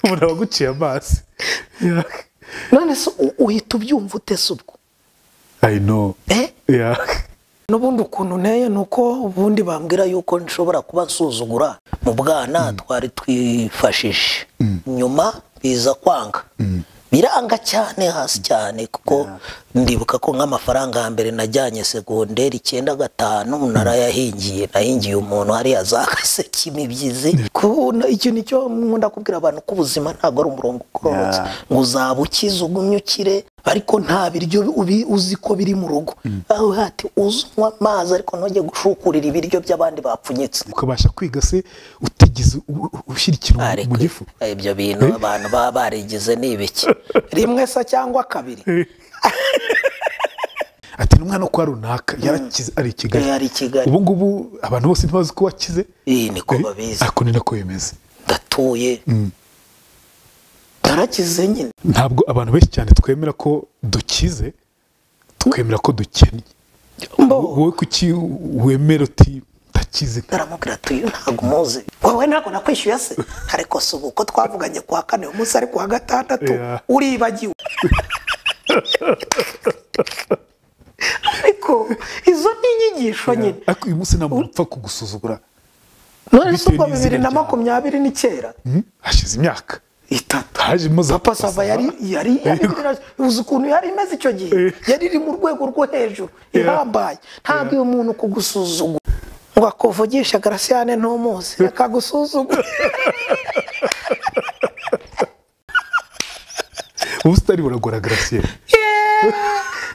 umuntu aba aguciye amazi none se u- uhita ubyumva utese ubwo i know Eh? yeah. n'ubundi ukuntu nteye ni uko ubundi bambwira yuko nshobora kuba nsuzugura mu bwana twari twifashije nyuma biza kwanga biranga cyane hasi cyane kuko ndibuka ko nk'amafaranga ya mbere najyanye segonderi icyenda gatanu narayahingiye nahingiye umuntu hariya za gaseke imibyizi Ko na- icyo ni cyo nkunda kubwira abantu ko ubuzima ntabwo ari umurongo ugororotse Yeah. ngo uzaba ukize ugumye ukire ariko nta biryo ubi- uzi ko biri mu rugo aho hati unywa amazi ariko ntujye gushukurira ibiryo by'abandi bapfunyitse ukabasha kwiga se utigeze u- u- ushyira ikintu mu Ariko gifu ibyo bintu abantu baba barigize ni ibiki rimwe se cyangwa kabiri ati n'umwana wo kwa runaka yarakize ari i kigali yari i kigali ubu ngubu abantu bose ntibazi ko wakize iyi niko Eh, babizi ako ni nako bimeze ndatuye narakize nyine ntabwo abantu benshi cyane twemera ko dukize twemera ko dukennye mbo wowe kuki wemera uti ndakize aramubwira ati uyu ntabwo umuzi wowe ntabwo nakwishyuye se ariko si ubu ko twavuganye ku wa kane uyu munsi ari ku wa gatandatu Yeah. uribagiwe ariko izo ni inyigisho nyine ariko uyu munsi nta muntu upfa kugusuzugura none se bitewe ubwo n'izina bibiri na ryawe. makumyabiri ni kera Hmm? hashize imyaka itatu hajemo za papa sava yari yari yari uzi ukuntu yari imeze icyo gihe Eh. yari iri mu rwego rwo hejuru Yeah. ihambaye ntabwo uyu muntu kugusuzugura ngo akuvugishe garasiyane ntumuzi reka agusuzugure ubusitani buragora garasiyeri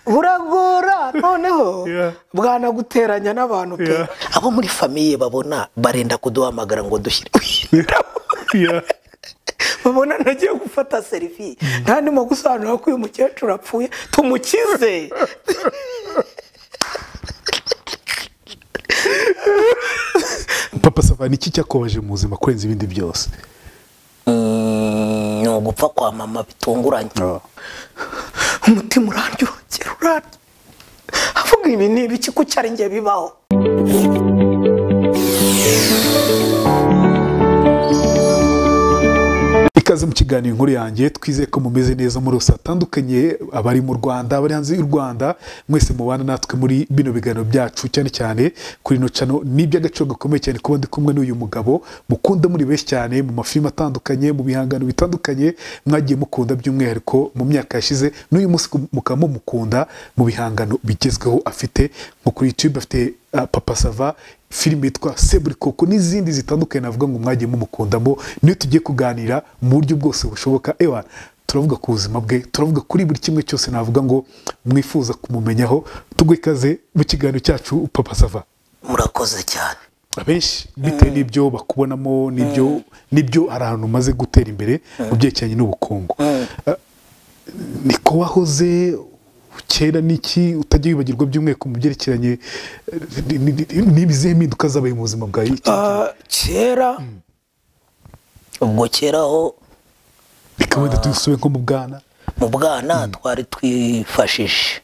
buragora noneho Yeah. bwanaguteranya n'abantu pe Yeah. abo muri famiye babona barenda kuduhamagara ngo dushyire Yeah. babona ntagiye gufata serivi nta ndimo gusobanura ko uyu mukecuru apfuye tumukize papa sava ni iki cyakubabaje mu buzima kurenza ibindi byose Mm, ni ugupfa kwa mama bitunguranye umutima urandyongera urandya avuga ibi ni ibiki ko cyari njye bibaho ikaze mu kiganiro inkuru yanjye twizeye ko mumeze neza muri hose hatandukanye abari mu rwanda abari hanze y'u rwanda mwese mubana natwe muri bino biganiro byacu cyane cyane kuri ino cano ni iby'agaciro gakomeye cyane kuba ndi kumwe n'uyu mugabo mukunda muri benshi cyane mu mafilime atandukanye mu bihangano bitandukanye mwagiye mukunda by'umwihariko mu myaka yashize n'uyu munsi mukaba mumukunda mu bihangano bigezweho afite nko kuri youtube afite ah, papa sava filime yitwa seburikoko n'izindi zitandukanye navuga ngo mwagiye mumukundamo niyo tugiye kuganira mu buryo bwose bushoboka ewa turavuga ku buzima bwe turavuga kuri buri kimwe cyose navuga ngo mwifuza kumumenyaho tugwe ikaze mu kiganiro cyacu papa sava murakoze cyane abenshi bitewe n'ibyo bakubonamo n'ibyo n'ibyo hari ahantu umaze gutera imbere mu byerekeranye n'ubukungu Ah, niko wahoze kera n'iki utajya wibagirwa by'umwihariko mu byerekeranye eh, ni- ni- ni- n'ibizihe mpinduka zabaye mu buzima bwawe iki- Ah, kera ubwo kera aho reka wenda tudusube nko mu bwana mu bwana twari twifashije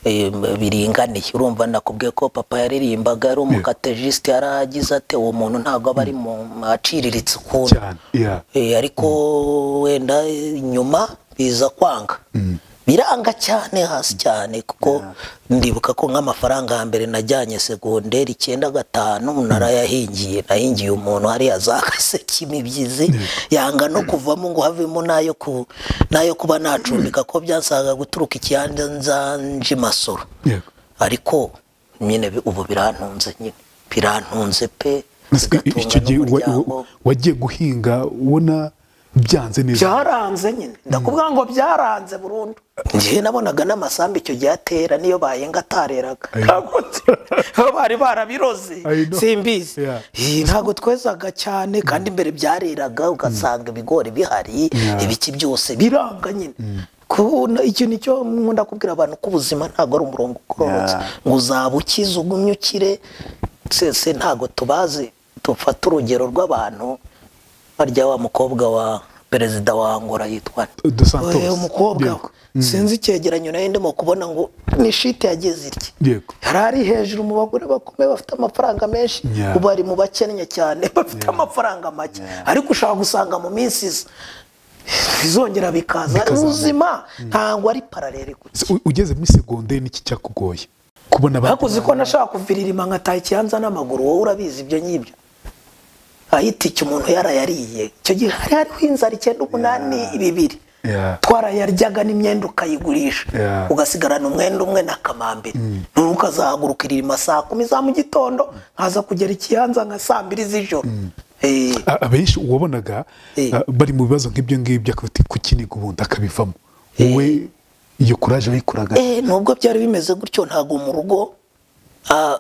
Eh, biringaniye urumva nakubwiye ko papa yaririmbaga ari umukatejisite yaragize ate uwo muntu ntabwo aba ari mu aciriritse ukuntu cyane yeah. Eh, ariko wenda eh, nyuma biza kwanga biranga cyane hasi cyane kuko ndibuka ko nk'amafaranga ya mbere najyanye segonderi icyenda gatanu narayahingiye nahingiye umuntu hariya za gaseke imibyizi yanga no kuvamo ngo havemo n'ayo ku- n'ayo kuba nacumbika ko byasaga guturuka ikiyanzanje masoro Yego. ariko nyine bi- ubu birantunze nyine birantunze pe Mbese i- i- icyo bigatunga gihe wa- wa- n'umuryango. wagiye guhinga ubona byanze neza byaranze nyine ndakubwira ngo byaranze burundu njye nabonaga n'amasambu icyo gihe atera niyo bayenga atareraga Ayo. ntabwo nzi- bo bari barabiroze I know. simbizi Yeah. Eh, ntabwo twezaga cyane kandi mbere byareraga ugasanga ibigori bihari Yeah. ibiki byose biranga nyine Ko na- icyo ni cyo nkunda kubwira abantu ko ubuzima ntabwo ari umurongo ugororotse Yeah. ngo uzaba ukize ugumye ukire sese ntabwo tubazi dufata urugero rw'abantu barya wa mukobwa wa perezida wa angola yitwa Dos Santos. Eh, umukobwa Yego. we. sinzi icyegeranyo nayo ndimo kubona ngo ni shite yageze irye Yego. yari ari hejuru mu bagore bakomeye bafite amafaranga menshi Yeah. ubu ari mu bakennye cyane bafite amafaranga make ariko ushaka gusanga mu minsi iza bizongera bikaza Bikazamuka. ubuzima ntabwo ari paralele gutya U- ugeze muri segonderi niki cyakugoye kubona abandi hakuzi ko nashaka kuviririma nkataha ikiyanza n'amaguru wowe urabizi ibyo ngibyo ahitike umuntu yarayariye icyo gihe hari hariho inzara icyenda umunani bibiri Yeah. twarayaryaga n'imyenda ukayigurisha Yeah. ugasigarana umwenda umwe na kamambiri noneho ukazahaguruka irima saa kumi za mu gitondo nkaza kugera ikiyanza nka saa mbiri z'ijoro Eh, A- abenshi wabonaga Eh. a, bari mu bibazo nk'ibyo ngibyo akaba ati kukiniga ubundi akabivamo wowe iyo kuraje wayikuraga Eh, nubwo byari bimeze gutyo ntabwo mu rugo ah,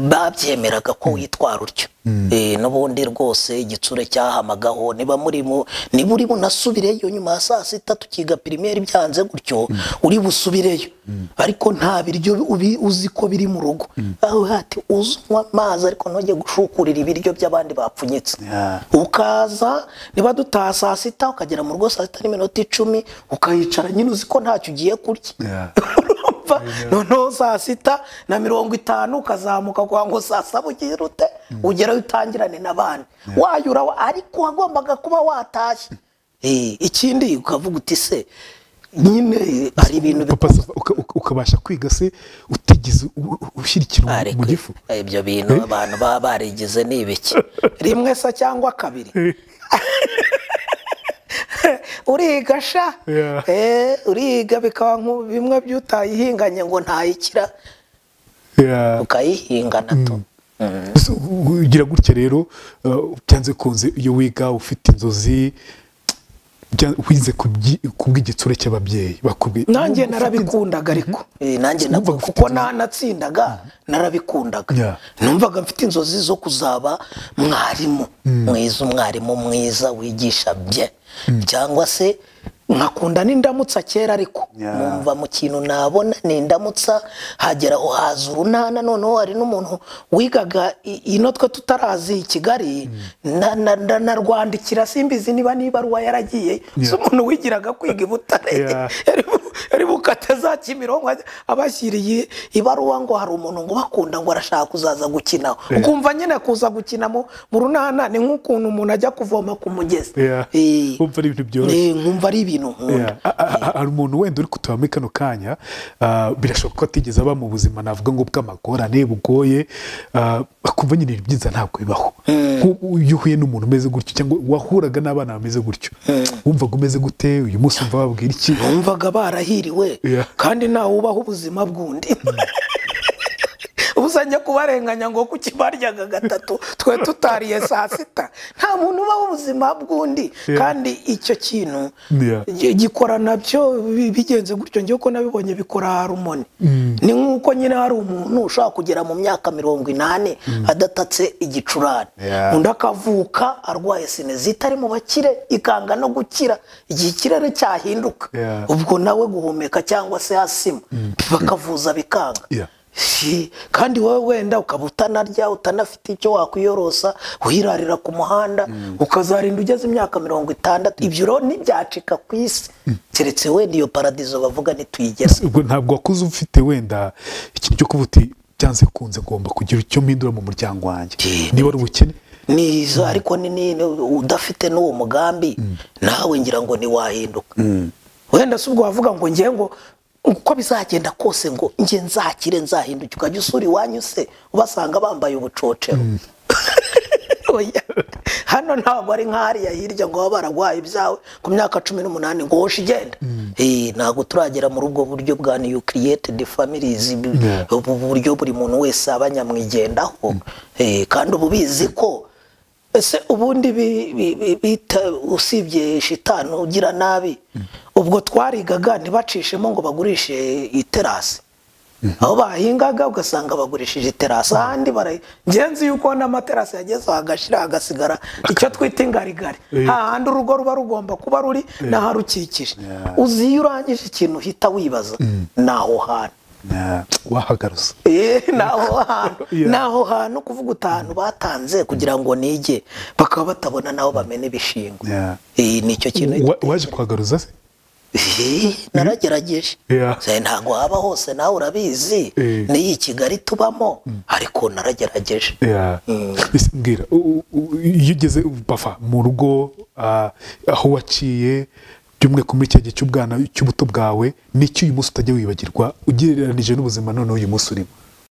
babyemeraga ko witwara utyo Eh, n'ubundi rwose igitsure cyahamagaho niba muri mu niba uri bunasubireyo nyuma ya saa sita tukiga pirimeri byanze gutyo uri busubireyo ariko nta biryo ubi- uzi ko biri mu rugo aho hati uzanywa amazi ariko ntujye gushukurira ibiryo by'abandi bapfunyitse Yeah. ukaza niba dutaha saa sita ukagera mu rugo saa sita n'iminota icumi ukayicara nyine uzi ko ntacyo ugiye kurya Yeah. urumva noneho saa sita na mirongo itanu ukazamuka kwa ngo saa saba ugire ute ugerayo utangirane n'abandi wayura wa- ariko wagombaga kuba watashye Eh, ikindi ukavuga uti se nyine hari ibintu papa Safa, uka- uka- ukabasha kwiga se utigeze u- u- ushyira ikintu mu- Ariko mu gifu ibyo bintu abantu baba barigize ni ibiki rimwe se cyangwa kabiri uriga sha Yeah. Eh, uriga bikaba nku bimwe by'utayihinganye ngo ntayikira Yeah. ukayihinga nato Gusa u- ugira gutya rero uh, byanze bikunze iyo wiga ufite inzozi bya- wize ku byi- ku bw'igitsure cy'ababyeyi bakubwiye nanjye narabikundaga ariko Eh, nanjye Numvaga nabwo- ufite kuko nanatsindaga narabikundaga Yeah. numvaga mfite inzozi zo kuzaba mwarimu mwiza umwarimu mwiza wigisha bye cyangwa se nkakunda n'indamutsa kera ariko Yeah. numva mu kintu nabona ni indamutsa hageraho haza urunana noneho hari n'umuntu wigaga i- ino twe tutarazi i kigali na- na- na- narwandikira simbizi niba n'ibaruwa yaragiye si Yeah. umuntu wigiraga kwiga i butare Yeah. yari bukata za kimironko abashyiriye ibaruwa ngo hari umuntu ngo bakunda ngo arashaka kuzaza gukina Yeah. ukumva nyine kuza gukina mu mu runana ni nk'ukuntu umuntu ajya kuvoma ku mugezi Yeah. Eh, Wumva ari ibintu byoroshye. eh, nkumva ari ibintu nkunda Yeah. A- a- a- hari umuntu wenda uri kutuba muri kano kanya ah, birashoboka ko atigeze aba mu buzima navuga ngo bw'amagorane bugoye ah, akumva nyine ibintu byiza ntabwo bibaho Nku- iyo uhuye n'umuntu umeze gutyo cyangwa wahuraga n'abana bameze gutyo wumvaga umeze gute uyu munsi wumva bababwira iki numvaga barahiriwe Yeah. kandi ntawe ubaho ubuzima bw'undi uzajya kubarenganya ngo kuki baryaga gatatu twe tutariye saa sita nta muntu ubaho ubuzima bw'undi Yeah. kandi icyo kintu Yeah. gi- gikora nabyo bi- bigenze gutyo njyewe ko nabibonye bikora rumoni ni nk'uko nyine hari umuntu ushobora kugera mu myaka mirongo inani adatatse igicurane Yeah. undi akavuka arwaye sinezita ari mu bakire ikanga no gukira igihe ikirere cyahinduka Yeah. ubwo nawe guhumeka cyangwa se hasima bakavuza bikanga Yeah. Si, kandi wowe wenda ukaba utanarya utanafite icyo wakwiyorosa uhirarira ku muhanda ukazarinda ugeze imyaka mirongo itandatu ibyo rero ntibyacika ku isi keretse wenda iyo paradizo bavuga ntituyigeze ubwo ntabwo wakuze ufite wenda ikintu cyo kuvuga uti byanze bikunze ngomba kugira icyo mpindura mu muryango wanjye Yeah. niba ari ubukene niza ariko ni ni- ni- udafite n'uwo mugambi nawe ngira ngo ntiwahinduka wenda si ubwo wavuga ngo ngewe ngo uko bizagenda kose ngo nge nzakire nzahinduke ukajya usura iwanyu se ubasanga bambaye ubucocero Oya. hano ntabwo ari nk'ahariya hirya ngo baba bararwaye ibyawe ku myaka cumi n'umunani ngo hoshi igenda Eh, ntabwo turagera muri ubwo buryo bwa new created families Yeah. ubu buryo buri muntu wese aba nyamwigendaho Eh, kandi ubu bizi ko ese ubundi bi- bi- bi- bita usibye shitani ugira nabi ubwo twarigaga ntibacishemo ngo bagurishe iterasi aho bahingaga ugasanga bagurishije iterasi ahandi bara- ngenzi yuko n'amaterasi yageze hagashira hagasigara icyo twita ingarigari Eh. nta handi urugo ruba rugomba kuba ruri n'aharukikije Yeah. uzi iyo urangije ikintu uhita wibaza ni aho hantu Na- wahagaruza Eh, naho hantu Yeah. naho hantu kuvuga utantu batanze kugira ngo nige bakaba batabona naho bamena ibishingwe Yeah. Eh, nicyo kintu Wa- waje kuhagaruza se Eh, nagerageje Yeah. Se, ntabwo haba hose nawe urabizi Eh. n'iyi kigali tubamo ariko naragerageje Yeah. Ese mbwira u- u- iyo ugeze bafa mu rugo ah, aho waciye by'umwihariko muri cya gihe cy'ubwana cy'ubuto bwawe niki uyu munsi utajya wibagirwa ugereranije n'ubuzima noneho uyu munsi urimo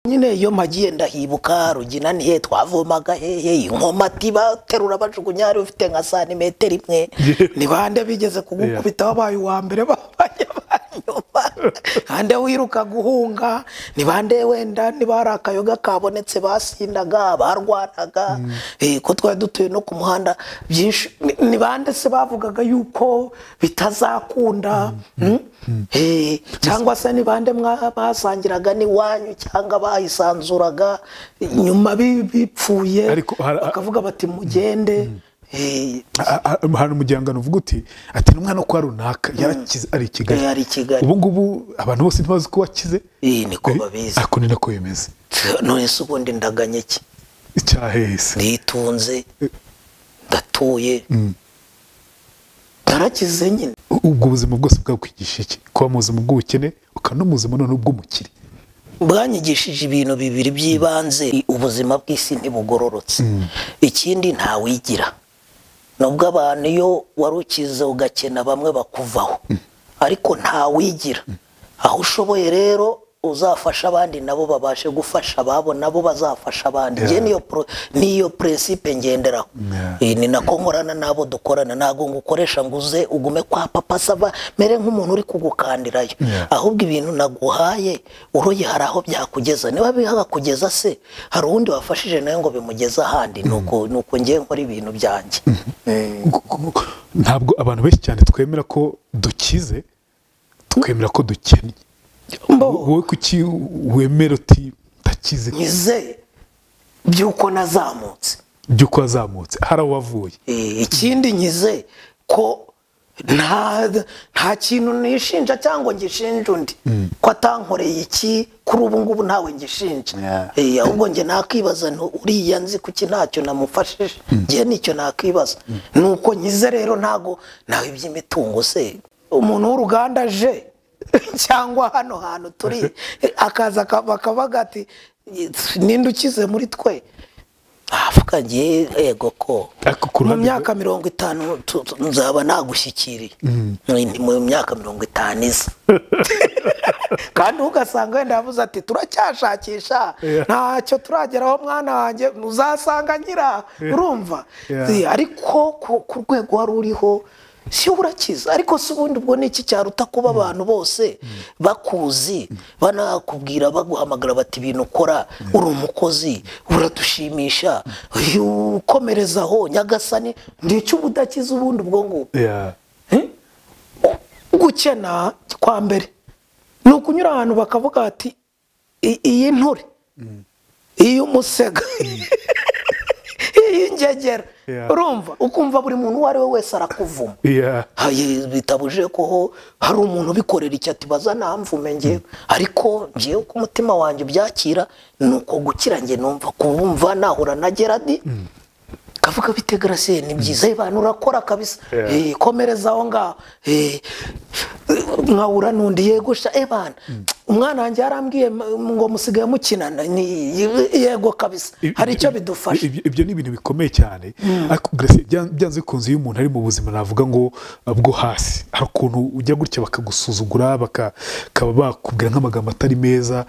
nyine iyo mpagiye ndahibuka rugina nihe twavomaga hehe inkomati baterura bajugunya hari ufite nka santimetero imwe Yeah. ni bande bigeze kugukubita wabaye uwa mbere babaye abanyuma hande wiruka guhunga ni bande wenda niba hari akayoga kabonetse basindaga barwanaga eh, ko twari dutuye no ku muhanda byinshi ni- ni bande se bavugaga yuko bitazakunda Mm? Eh, cyangwa se ni bande mwa- basangiraga n'iwanyu cyangwa bayisanzuraga nyuma bi- bipfuye Ariko hari- bakavuga bati mugende Eh, A- a- a- hari umuryango uvuga uti ati n'umwana wo kwa runaka yarakize ari i kigali Eh, ari i Kigali. ubu ngubu abantu bose ntibazi ko wakize Eh, niko Eh, babizi. ako ni nako bimeze none se ubundi ndaganye iki icyahese nditunze ndatuye ndarakize nyine U- ubwo buzima bwose bwakwigisha iki kuba mu buzima bw'ubukene ukaba no mu buzima noneho bw'umukire bwanyigishije ibintu bibiri by'ibanze ubuzima bw'isi ntibugororotse ikindi ntawigira nubwo abantu iyo warukize ugakena bamwe bakuvaho ariko ntawigira aho ushoboye rero uzafasha abandi nabo babashe gufasha ababo nabo bazafasha abandi Njye niyo pro- niyo prinsipe ngenderaho Yeah. Eh, ni nako nkorana n'abo dukorana ntabwo ngukoresha ngo uze ugume kwa papa saba mere nk'umuntu uri kugukandirayo Yeah. ahubwo ibintu naguhaye uroye hari aho byakugeza niba bihakugeza se hari uwundi wafashije nawe ngo bimugeze ahandi nuko nuko njye nkora ibintu byanjye ntabwo abantu benshi cyane twemera ko dukize twemera ko dukennye Mbo, wowe kuki wemera uti ndakize nkize by'uko nazamutse by'uko wazamutse hari aho wavuye Eh, ikindi nkize ko nta nta kintu nishinja cyangwa ngishinja undi ko atankoreye iki kuri ubu ngubu ntawe ngishinja Yeah. Eh, ahubwo njye nakwibaza nti uriya nzi kuki ntacyo namufashije njye nicyo nakwibaza ni uko nkize rero ntago nawe iby'imitungo se umuntu w'uruganda aje cyangwa hano hantu turi akaza aka- bakavuga ati ninde ukize muri twe avuga njye yego ko Ariko ku mu ruhande myaka mirongo itanu tu- tu- nzaba nagushyikiriye Ni mu myaka mirongo itanu iza kandi ugasanga wenda yavuze ati turacyashakisha Yeah. ntacyo turageraho mwana wanjye uzasanga nyira urumva Yeah. Zi- ariko ku- ku rwego wari uriho si urakiza ariko si ubundi ubwo ni iki cyaruta kuba abantu bose bakuzi banakubwira baguhamagara bati ibintu ukora uri umukozi uradushimisha uyu ukomereza aho nyagasani ndicyo uba udakiza ubundi ubwo ngubwo Yeah. gukena kwa mbere ni ukunyura ahantu bakavuga bati "I- iyi nture iyi umusega iyi ngegera Yeah. urumva ukumva buri muntu uwo ari we wese arakuvuma Yeah. Haye, bitabuje ko ho hari umuntu ubikorera icyo ati baza namvume ngewe ariko ngewe ko umutima wanjye ubyakira ni uko gukira njye numva kumva nahura na geradi kavuga bite garasiye ni byiza abantu urakora kabisa Yeah. Eh, komereza aho ngaho Eh, nkahura n'undi yegosha ebana umwana wanjye yarambwiye m- ngo musigaye mukinana ni yego kabisa Ib- hari icyo ib- bidufasha ib- ibyo ni ibintu bikomeye cyane ariko Grace, bya- byanze bikunze iyo umuntu ari mu buzima navuga ngo uh, bwo hasi hari ukuntu ujya gutya bakagusuzugura baka- bakaba bakubwira nk'amagambo atari meza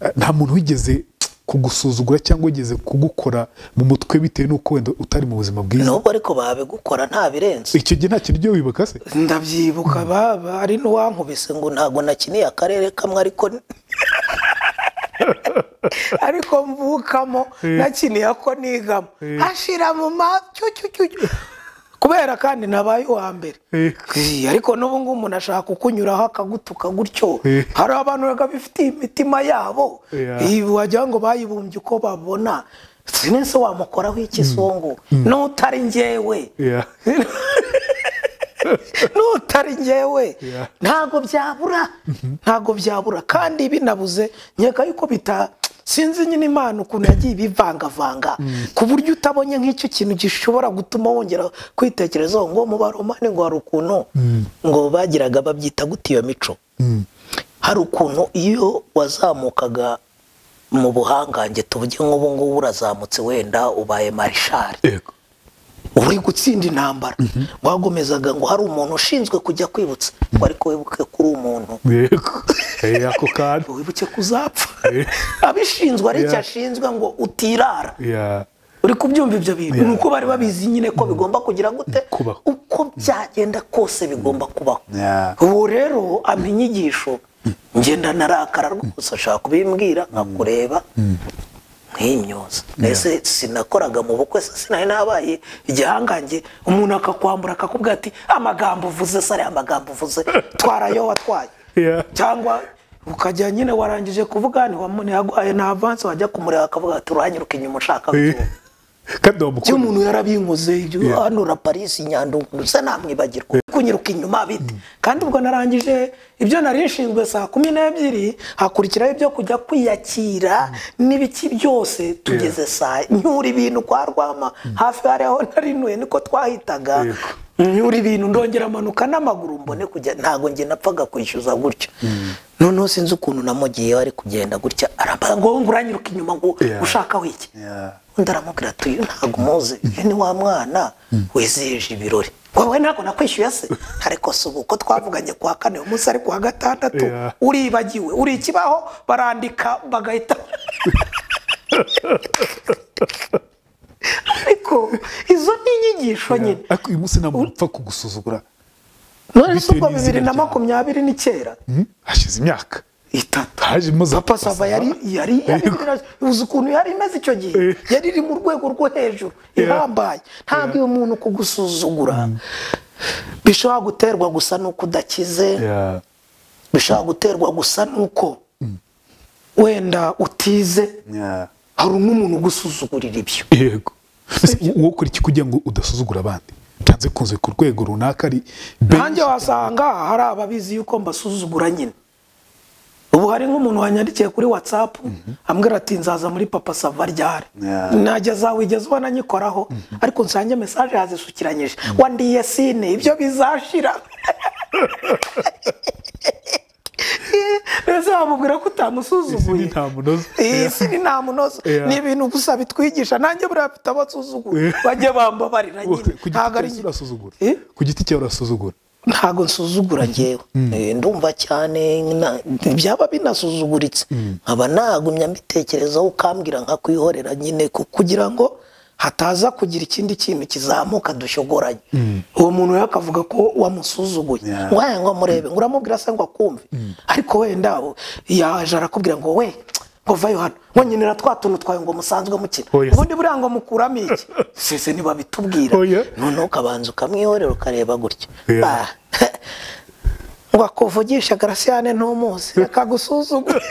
Uh, nta muntu wigeze kugusuzugura cyangwa wigeze kugukora mu mutwe bitewe n'uko wenda utari mu buzima bwiza nubwo ariko babigukora nta birenze icyo gihe nta kintu ujya wibuka se ndabyibuka baba ari n'uwankubise ngo ntabwo nakiniye akarere kamwe ariko ariko mvukamo nakiniye ako nigamo hashira mu macyucyucyucyu kubera kandi nabaye uwa mbere Eh. Eh, ariko n'ubu ngubu umuntu ashaka kukunyuraho akagutuka gutyo Eh. hari abantu biba bifitiye imitima yabo Yeah. Eh, wagira ngo bayibumbye uko babona sinese wamukoraho ikizungu n'utari njyewe Yeah. n'utari ngewe Yeah. ntabwo byabura ntabwo byabura kandi binabuze nkeka yuko bita sinzi nyine imana ukuntu yagiye ibivangavanga ku buryo utabonye nk'icyo kintu gishobora gutuma wongera kwitekerezaho ngo mu baromane ngo hari ukuntu ngo bagiraga babyita gute iyo mico hari ukuntu iyo wazamukaga mu buhangange tuvuge nk'ubu ngubu urazamutse wenda ubaye marishari yego uri gutsinda intambara bagomezaga ngo hari umuntu ushinzwe kujya kwibutsa ngo ariko wibuke kuri umuntu yego Eh, ako kantu ngo wibuke kuzapfa Eh. abishinzwe ari icyo Yeah. ashinzwe ngo utirara Yeah. uri kubyumva ibyo bintu Yeah. ni uko bari babizi nyine ko bigomba kugira gute Kubaho. uko byagenda kose bigomba kubaho Yeah. ubu rero ampa inyigisho ngenda narakara rwose ashaka kubimbwira nkakureba nk'imyoza mbese sinakoraga mu bukwe se sinari nabaye igihangange umuntu akakwambura akakubwira ati amagambo uvuze se ariya amagambo uvuze twarayo watwaye Yeah. cyangwa ukajya nyine warangije kuvuga ntiyaguhaye na avansi wajya kumureba akavuga ati uranyuruka inyuma ushaka Eh. byumva." kandi wamukunda ibyo umuntu yarabinkoze ibyo Yeah. hano na parisi nyandungu ndetse namwibagirwa kunyiruka inyuma bite kandi ubwo narangije ibyo nari nshinzwe saa kumi n'ebyiri hakurikiraho ibyo kujya kwiyakira n'ibiki byose tugeze saa nyura ibintu kwa rwama hafi hari aho narinuye niko twahitaga Yego. nyura ibintu ndongera amanuka n'amaguru mbone kujya ntabwo njye napfaga kwishyuza gutya noneho sinzi ukuntu namugiyeho ari kugenda gutya arambaza ngo ngo uranyiruka inyuma ngo Yeah. ushakaho iki Yeah. undi aramubwira ati uyu ntabwo umuzi uyu ni wa mwana wizihije ibirori wowe ntabwo nakwishyuye se ariko si ubu uko twavuganye ku wa kane uyu munsi ari ku wa gatandatu Yeah. uribagiwe uri ikibaho barandika bagahita ariko izo ni inyigisho nyine ariko uyu munsi ntabwo mpfa kugusuzugura none se bitewe ubwo n'izina bibiri na ryawe. makumyabiri n'icyenda Hmm? hashize imyaka itatu hajemo za papa sava yari yari yari- Yego. uzi ukuntu yari imeze icyo gihe Eh. yari iri mu rwego rwo hejuru ihambaye ntabwo iyo umuntu kugusuzugura bishobora guterwa gusa n'uko udakize Yeah. bishobora guterwa gusa n'uko wenda utize Yeah. hari n'umuntu ugusuzugurira ibyo yego Ese wowe ukora iki kugira ngo udasuzugura abandi byanze bikunze ku rwego runaka ari nanjye wasanga hari ababizi yuko mbasuzugura nyine ubu hari nk'umuntu wanyandikiye kuri watsapu ambwira ati nzaza muri papa sava ryare Yeah. najya wigeze ubona nyikoraho ariko nsange mesaje yazisukiranyije wandiye sine ibyo bizashira mbese wamubwira ko utamusuzuguye Isi ni nta munoza. Iyi si ni nta munoza Yeah. ni ibintu gusa bitwigisha nanjye buriya mfite abasuzuguye Yeah. bajya bambabarira Wowe, nyine ku giti ntabwo ari cyawe urasuzugura Eh? ku giti cyawe urasuzugura ntabwo nsuzugura ngewe Eh, ndumva cyane na- byaba binasuzuguritse nkaba nagumya mbitekerezaho ukambwira nka kwihorera nyine ku- kugira ngo hataza kugira ikindi kintu kizamuka dushogoranye uwo muntu rero akavuga ko wamusuzuguye Yeah. ngo aya ngo amurebe ngo uramubwira se ngo akumve ariko wenda u- yaje arakubwira ngo we ngo vayo hano ngo nyinira twa tuntu twawe ngo musanzwe mukina Oya. ubundi buriya ngo mukuramo iki sese ntibabitubwira Oya. noneho ukabanza ukamwihorera ukareba gutya Yeah. Ah, ngo akuvugisha garasiyane ntumuzi akagusuzugura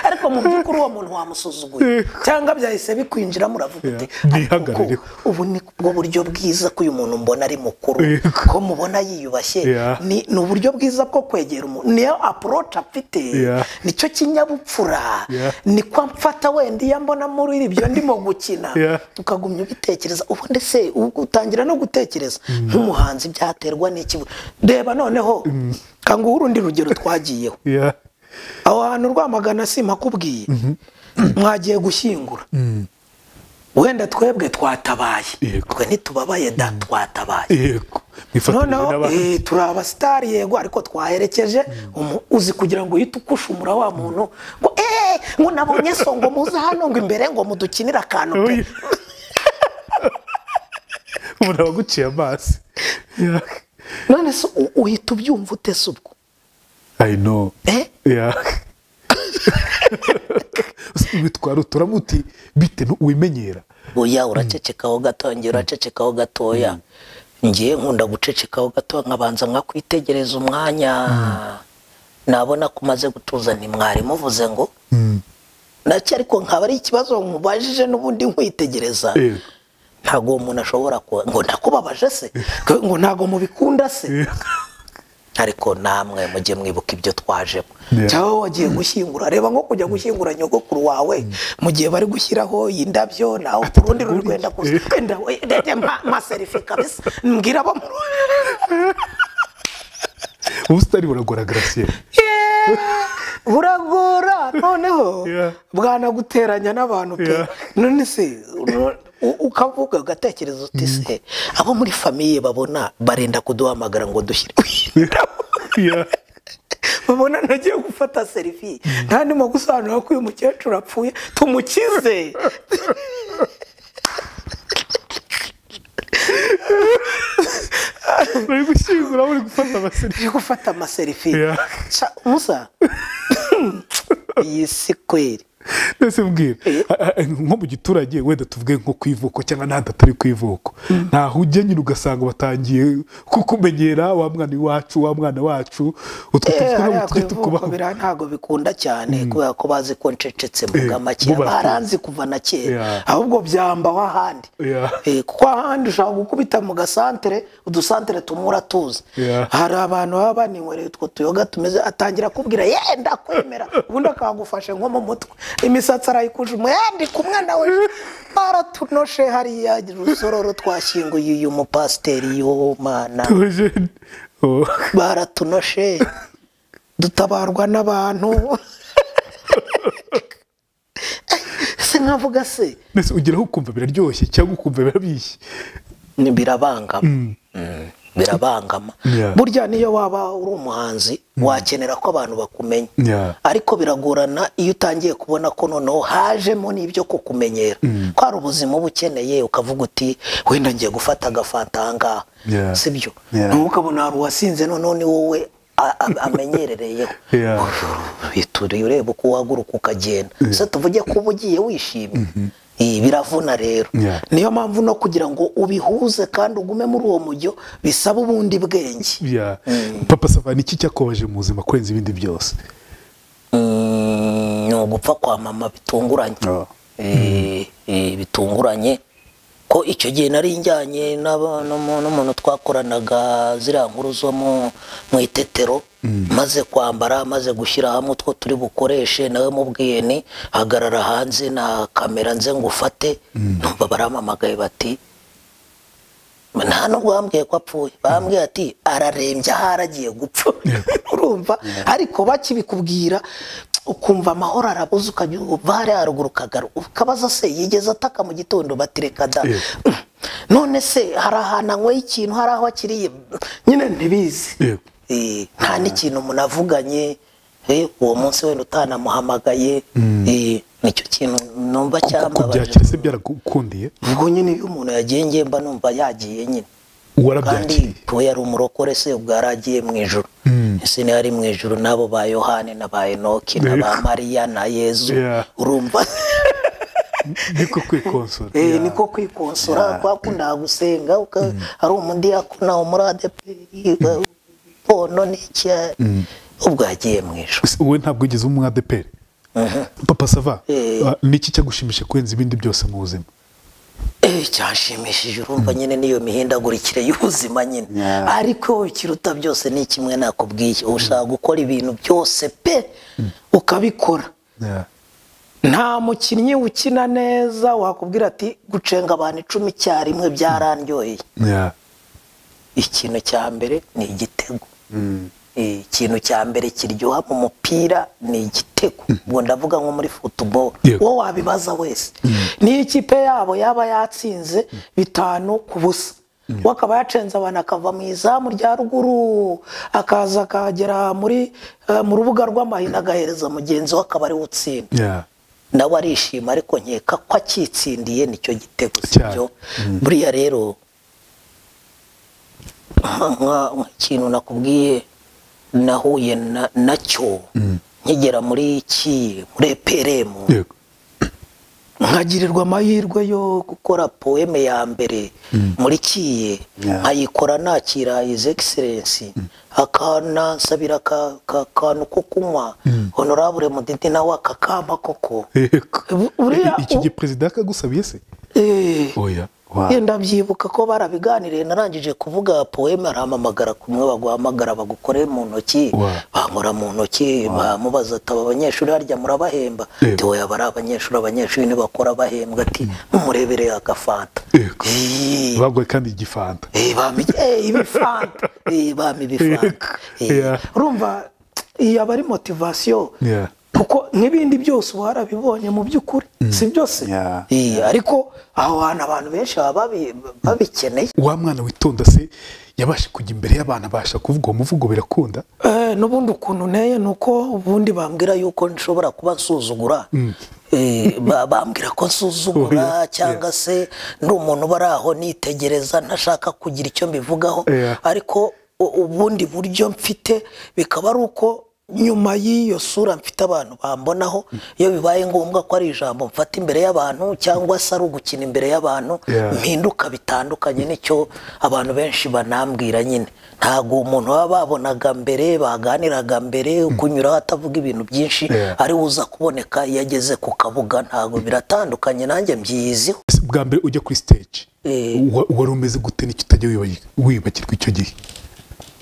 ariko mu by'ukuri uwo muntu wamusuzuguye cyangwa byahise bikwinjira muravuga uti Yeah. Mwihagarare. "Ariko ubu ni bwo buryo bwiza ko uyu muntu mbona ari mukuru Yego. ko mubona yiyubashye Yeah. ni ni uburyo bwiza bwo kwegera umuntu niyo aporoci afite Yeah. nicyo kinyabupfura Yeah. niko mfata wenda iyo mbona muri ibyo ndimo gukina Yeah. ukagumya ubitekereza ubundi se u- utangira no gutekereza nk'umuhanzi byaterwa n'iki reba noneho kanguha urundi rugero twagiyeho Yeah. aho hantu rwamagana simakubwiye mwagiye gushyingura wenda twebwe twatabaye Yego. twe ntitubabaye da twatabaye yego mwifatanyije noneho n'abandi eh, turi abasitari yego ariko twaherekeje umu- uzi kugira ngo uhite ukushumura wa muntu ngo eee ngo nabonye so ngo muze hano ngo imbere ngo mudukinire akantu pe Oya. umuntu aba aguciye amazi Yeah. none se u- uhita ubyumva ute se ubwo i know Eh? Yeah. witwara uturamuti bite nu- wimenyera oya uracecekaho gato njye uracecekaho gatoya ngiye nkunda gucecekaho gato nkabanza nkakwitegereza umwanya nabona ko umaze gutuza ntimwari muvuze ngo nacyo ariko nkaba ari ikibazo nkubajije n'ubundi nkwitegereza Yego. ntabwo uwo muntu ashobora kuba ngo ndakubabaje se ngo ntabwo mubikunda se ariko namwe mujye mwibuka ibyo twajemo Yeah. cyangwa wagiye gushyingura reba nko kujya gushyingura nyogokuru wawe mu gihe bari gushyiraho indabyo nawe ku rundi tegura rwenda iki? kuza wenda we- de- mpa- mpa serifi kabisa mbwira abo mu ubusitani buragora garasiyeri Yeah! buragora noneho Yeah. bwanaguteranya n'abantu pe Yeah. none se u- u- ukavuga ugatekereza uti se abo muri famiye babona barenda kuduhamagara ngo dushyire babona ntagiye gufata serifi nta ndimo gusobanura ko uyu mukecuru apfuye tumukize bari gushyingura bari gufata amaseri turi gufata amaserifi Yeah. Ca- musa iyi si kweri mbese mbwira a- a- nko mu giturage wenda tuvuge nko ku ivuko cyangwa n'ahandi atari ku ivuko ntaho ujya nyine ugasanga batangiye kukumenyera wa mwana iwacu wa mwana wacu utwo Eh, tujye hariya ku tujye ivuko tukubaho biriya ntabwo bikunda cyane kubera ko bazi ko ncecetse mu Eh, bw'amake bo bakuzi. baranzi kuva na kera Yeah. ahubwo byambaho ahandi Yeah. Eh, kuko ahandi ushobora gukubita mu gasantere udusantere tumwe uratuzi Yeah. hari abantu baba baninywere utwo tuyoga tumeze atangira akubwira yenda kwemera ubundi akagufashe nko mu mutwe imisatsi arayikujuma yenda kumwe nawe baratunoshe hariya rusororo twashyinguye uyu mupasiteri yo mana Theogene. Oh. baratunoshe dutabarwa n'abantu se nkavuga se mbese ugeraho ukumva biraryoshye cyangwa ukumva birabishye ni birabangama Mm, birabangama Yeah. burya niyo waba uri umuhanzi wakenera ko abantu bakumenya Yeah. ariko biragorana iyo utangiye kubona ko noneho hajemo n'ibyo kukumenyera ko hari ubuzima uba ukeneye ukavuga uti wenda ngiye gufata agafanta aha ngaha Yeah. si byo Yeah. Nubwo ukabona hari uwasinze noneho ni wowe a- a- amenyerereyeho Yeah. bituriye ureba uko uhaguruka ukagenda se tuvuge ko uba ugiye wishimye Iyi, biravuna rero Yeah. niyo mpamvu no kugira ngo ubihuze kandi ugume muri uwo mujyo bisaba ubundi bwenge Yeah. papa savani iki cyakobaje mu buzima kurenza ibindi byose Mm, ni ugupfa kwa mama bitunguranye Oh. Eh, eh, bitunguranye ko icyo gihe nari njyanye n'aba- n'umu- n'umuntu twakoranaga ziriya nkuru zo mu mu itetero maze kwambara maze gushyira hamwe utwo turi bukoreshe nawe mubwiye ni hagarara hanze na kamera nze ngufate numva barampamagaye bati nta nubwo bambwiye ko apfuye bambwiye ati ararembye aho aragiye gupfa urumva ariko bakibikubwira ukumva amahoro arabuze ukajya uva hariya haruguru ukagaruka ukabaza se yigeze ataka mu gitondo bati reka da Yeah. none se hari ahantu anyweye ikintu hari aho akiriye nyine ntibizi Yeah. Eh, nta n'ikintu munavuganye eh, uwo munsi wenda utanamuhamagaye eh, nicyo kintu numva cyambabaje kubyakira se byaragukundiye ubwo nyine iyo umuntu yagiye ngiye mba numva yagiye nyine kandi warabyakiriye we yari umurokore se ubwo yari agiye mu ijoro ese niyo ari mu ijoro n'abo ba yohani na ba enoki na ba mariya na yezu Yeah. urumva niko kwikonsora Eh, Yeah. niko kwikonsora kwakunda gusenga uka- ari umudiyakona umurade pono n'iki ubwo yagiye mu ijoro Ese wowe ntabwo ugeze uba umwadeperi papa sava Eh. ah, niki cyagushimisha kurenza ibindi byose mu buzima Eh, cyanshimishije urumva nyine n'iyo mihindagurikire y'ubuzima nyine Yeah. ariko wowe ikiruta byose ni kimwe nakubwiye ushaka gukora ibintu byose pe ukabikora nta mukinnyi ukina neza wakubwira ati gucenga abantu icumi icyarimwe byarandyoheye Yeah. ikintu cya mbere ni igitego Eh, ikintu cya mbere kiryoha mu mupira ni igitego ubwo ndavuga nko muri futuboro Yeah. wowe wabibaza wese niyo ikipe yabo yaba yatsinze bitanu ku busa we akaba yacenze abantu akava mu izamu rya ruguru akaza akagera muri eh, mu rubuga rw'amahina agahereza mugenzi we akaba ariwe utsinda Yeah. nawe arishima ariko nkeka ko akitsindiye nicyo gitego Cyane. sibyo buriya rero nka- nka- nk'ikintu nakubwiye nahuye na- nacyo nkigera muri ki muri eperemu Yego. nkagirirwa amahirwe yo gukora poeme ya mbere muri kiye Yeah. nkayikora nakira his excellence akanansabira ka- ka- akantu ko kunywa honorable mudidi nawe akakampa koko Yego. Bu- buriya Iki u- gihe perezida yakagusabiye se Eh, oya Wow. yenda byibuka ko barabiganiriye narangije kuvuga poeme arampamagara kumwe baguhamagara bagukore mu ntoki Wow. bankora mu ntoki bamubaza ataba abanyeshuri harya murabahemba Yego. ati oya bari abanyeshuri abanyeshuri ntibakora bahembwa ati numurebereye agafanta Yego. Ii. baguhaye kandi igifanta Eh, bami eh, ibifanta Eh, bami ibifanta Eh, Yeah. urumva iyi aba ari motivasiyo Yeah. kuko nk'ibindi byose uba warabibonye mu by'ukuri si byose Yeah. Eh, ariko aho hantu abantu benshi baba babi- babikeneye wa mwana witonda se yabasha kujya imbere y'abantu abasha kuvuga uwo muvugo birakunda Eh, n'ubundi ukuntu nteye ni uko ubundi bambwira yuko nshobora kuba nsuzugura Eh, ba- bambwira ko Oh, yeah, nsuzugura cyangwa se ndi umuntu bari aho nitegereza ntashaka kugira icyo mbivugaho Yeah. ariko u- ubundi buryo mfite bikaba ari uko nyuma y'iyo sura mfite abantu bambonaho iyo bibaye ngombwa ko ari ijambo mfata imbere y'abantu cyangwa se ari ugukina imbere y'abantu Yeah. mpinduka bitandukanye nicyo abantu benshi banambwira nyine ntabwo umuntu baba babonaga mbere baganiraga mbere kunyuraho atavuga ibintu byinshi Yeah. ari uza kuboneka iyo ageze ku kabuga ntabwo biratandukanye nanjye mbyiziho Ese bwa mbere ujya kuri stage Eh. wa- wari umeze gute n'icyo utajya wibayi- wibagirwa icyo gihe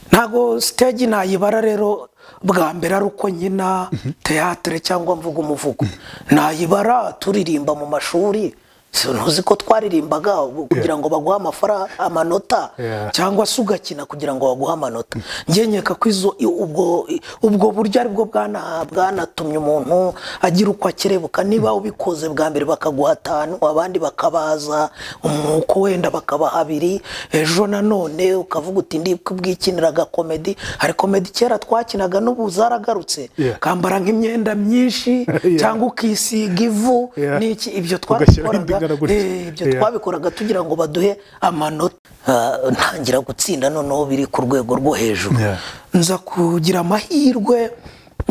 ntabwo stage nayibara rero bwa mbere ari uko nkina teyatere cyangwa mvuga umuvugo nayibara turirimba mu mashuri Si ntuzi ko twaririmbaga kugira ngo baguhe amafara amanota Yeah. cyangwa se ugakina kugira ngo baguhe amanota njye nkeka ko izo i- ubwo i- ubwo buryo aribwo bwana- bwanatumye umuntu agira uko akerebuka niba ubikoze bwa mbere bakaguha atanu abandi bakabaza umwuko wenda bakabaha abiri ejo nanone ukavuga uti ndi kubwikiniraga komedi hari komedi kera twakinaga n'ubu zaragarutse Yeah. kambara nk'imyenda myinshi Yeah. cyangwa ukisiga ivu Yeah. n'iki ibyo Ugashyiraho indi twabikoraga ngana gutya. eh, ibyo Yeah. twabikoraga tugira ngo baduhe amanota Ah, ntangira gutsinda noneho biri ku rwego rwo hejuru Yeah. nza kugira amahirwe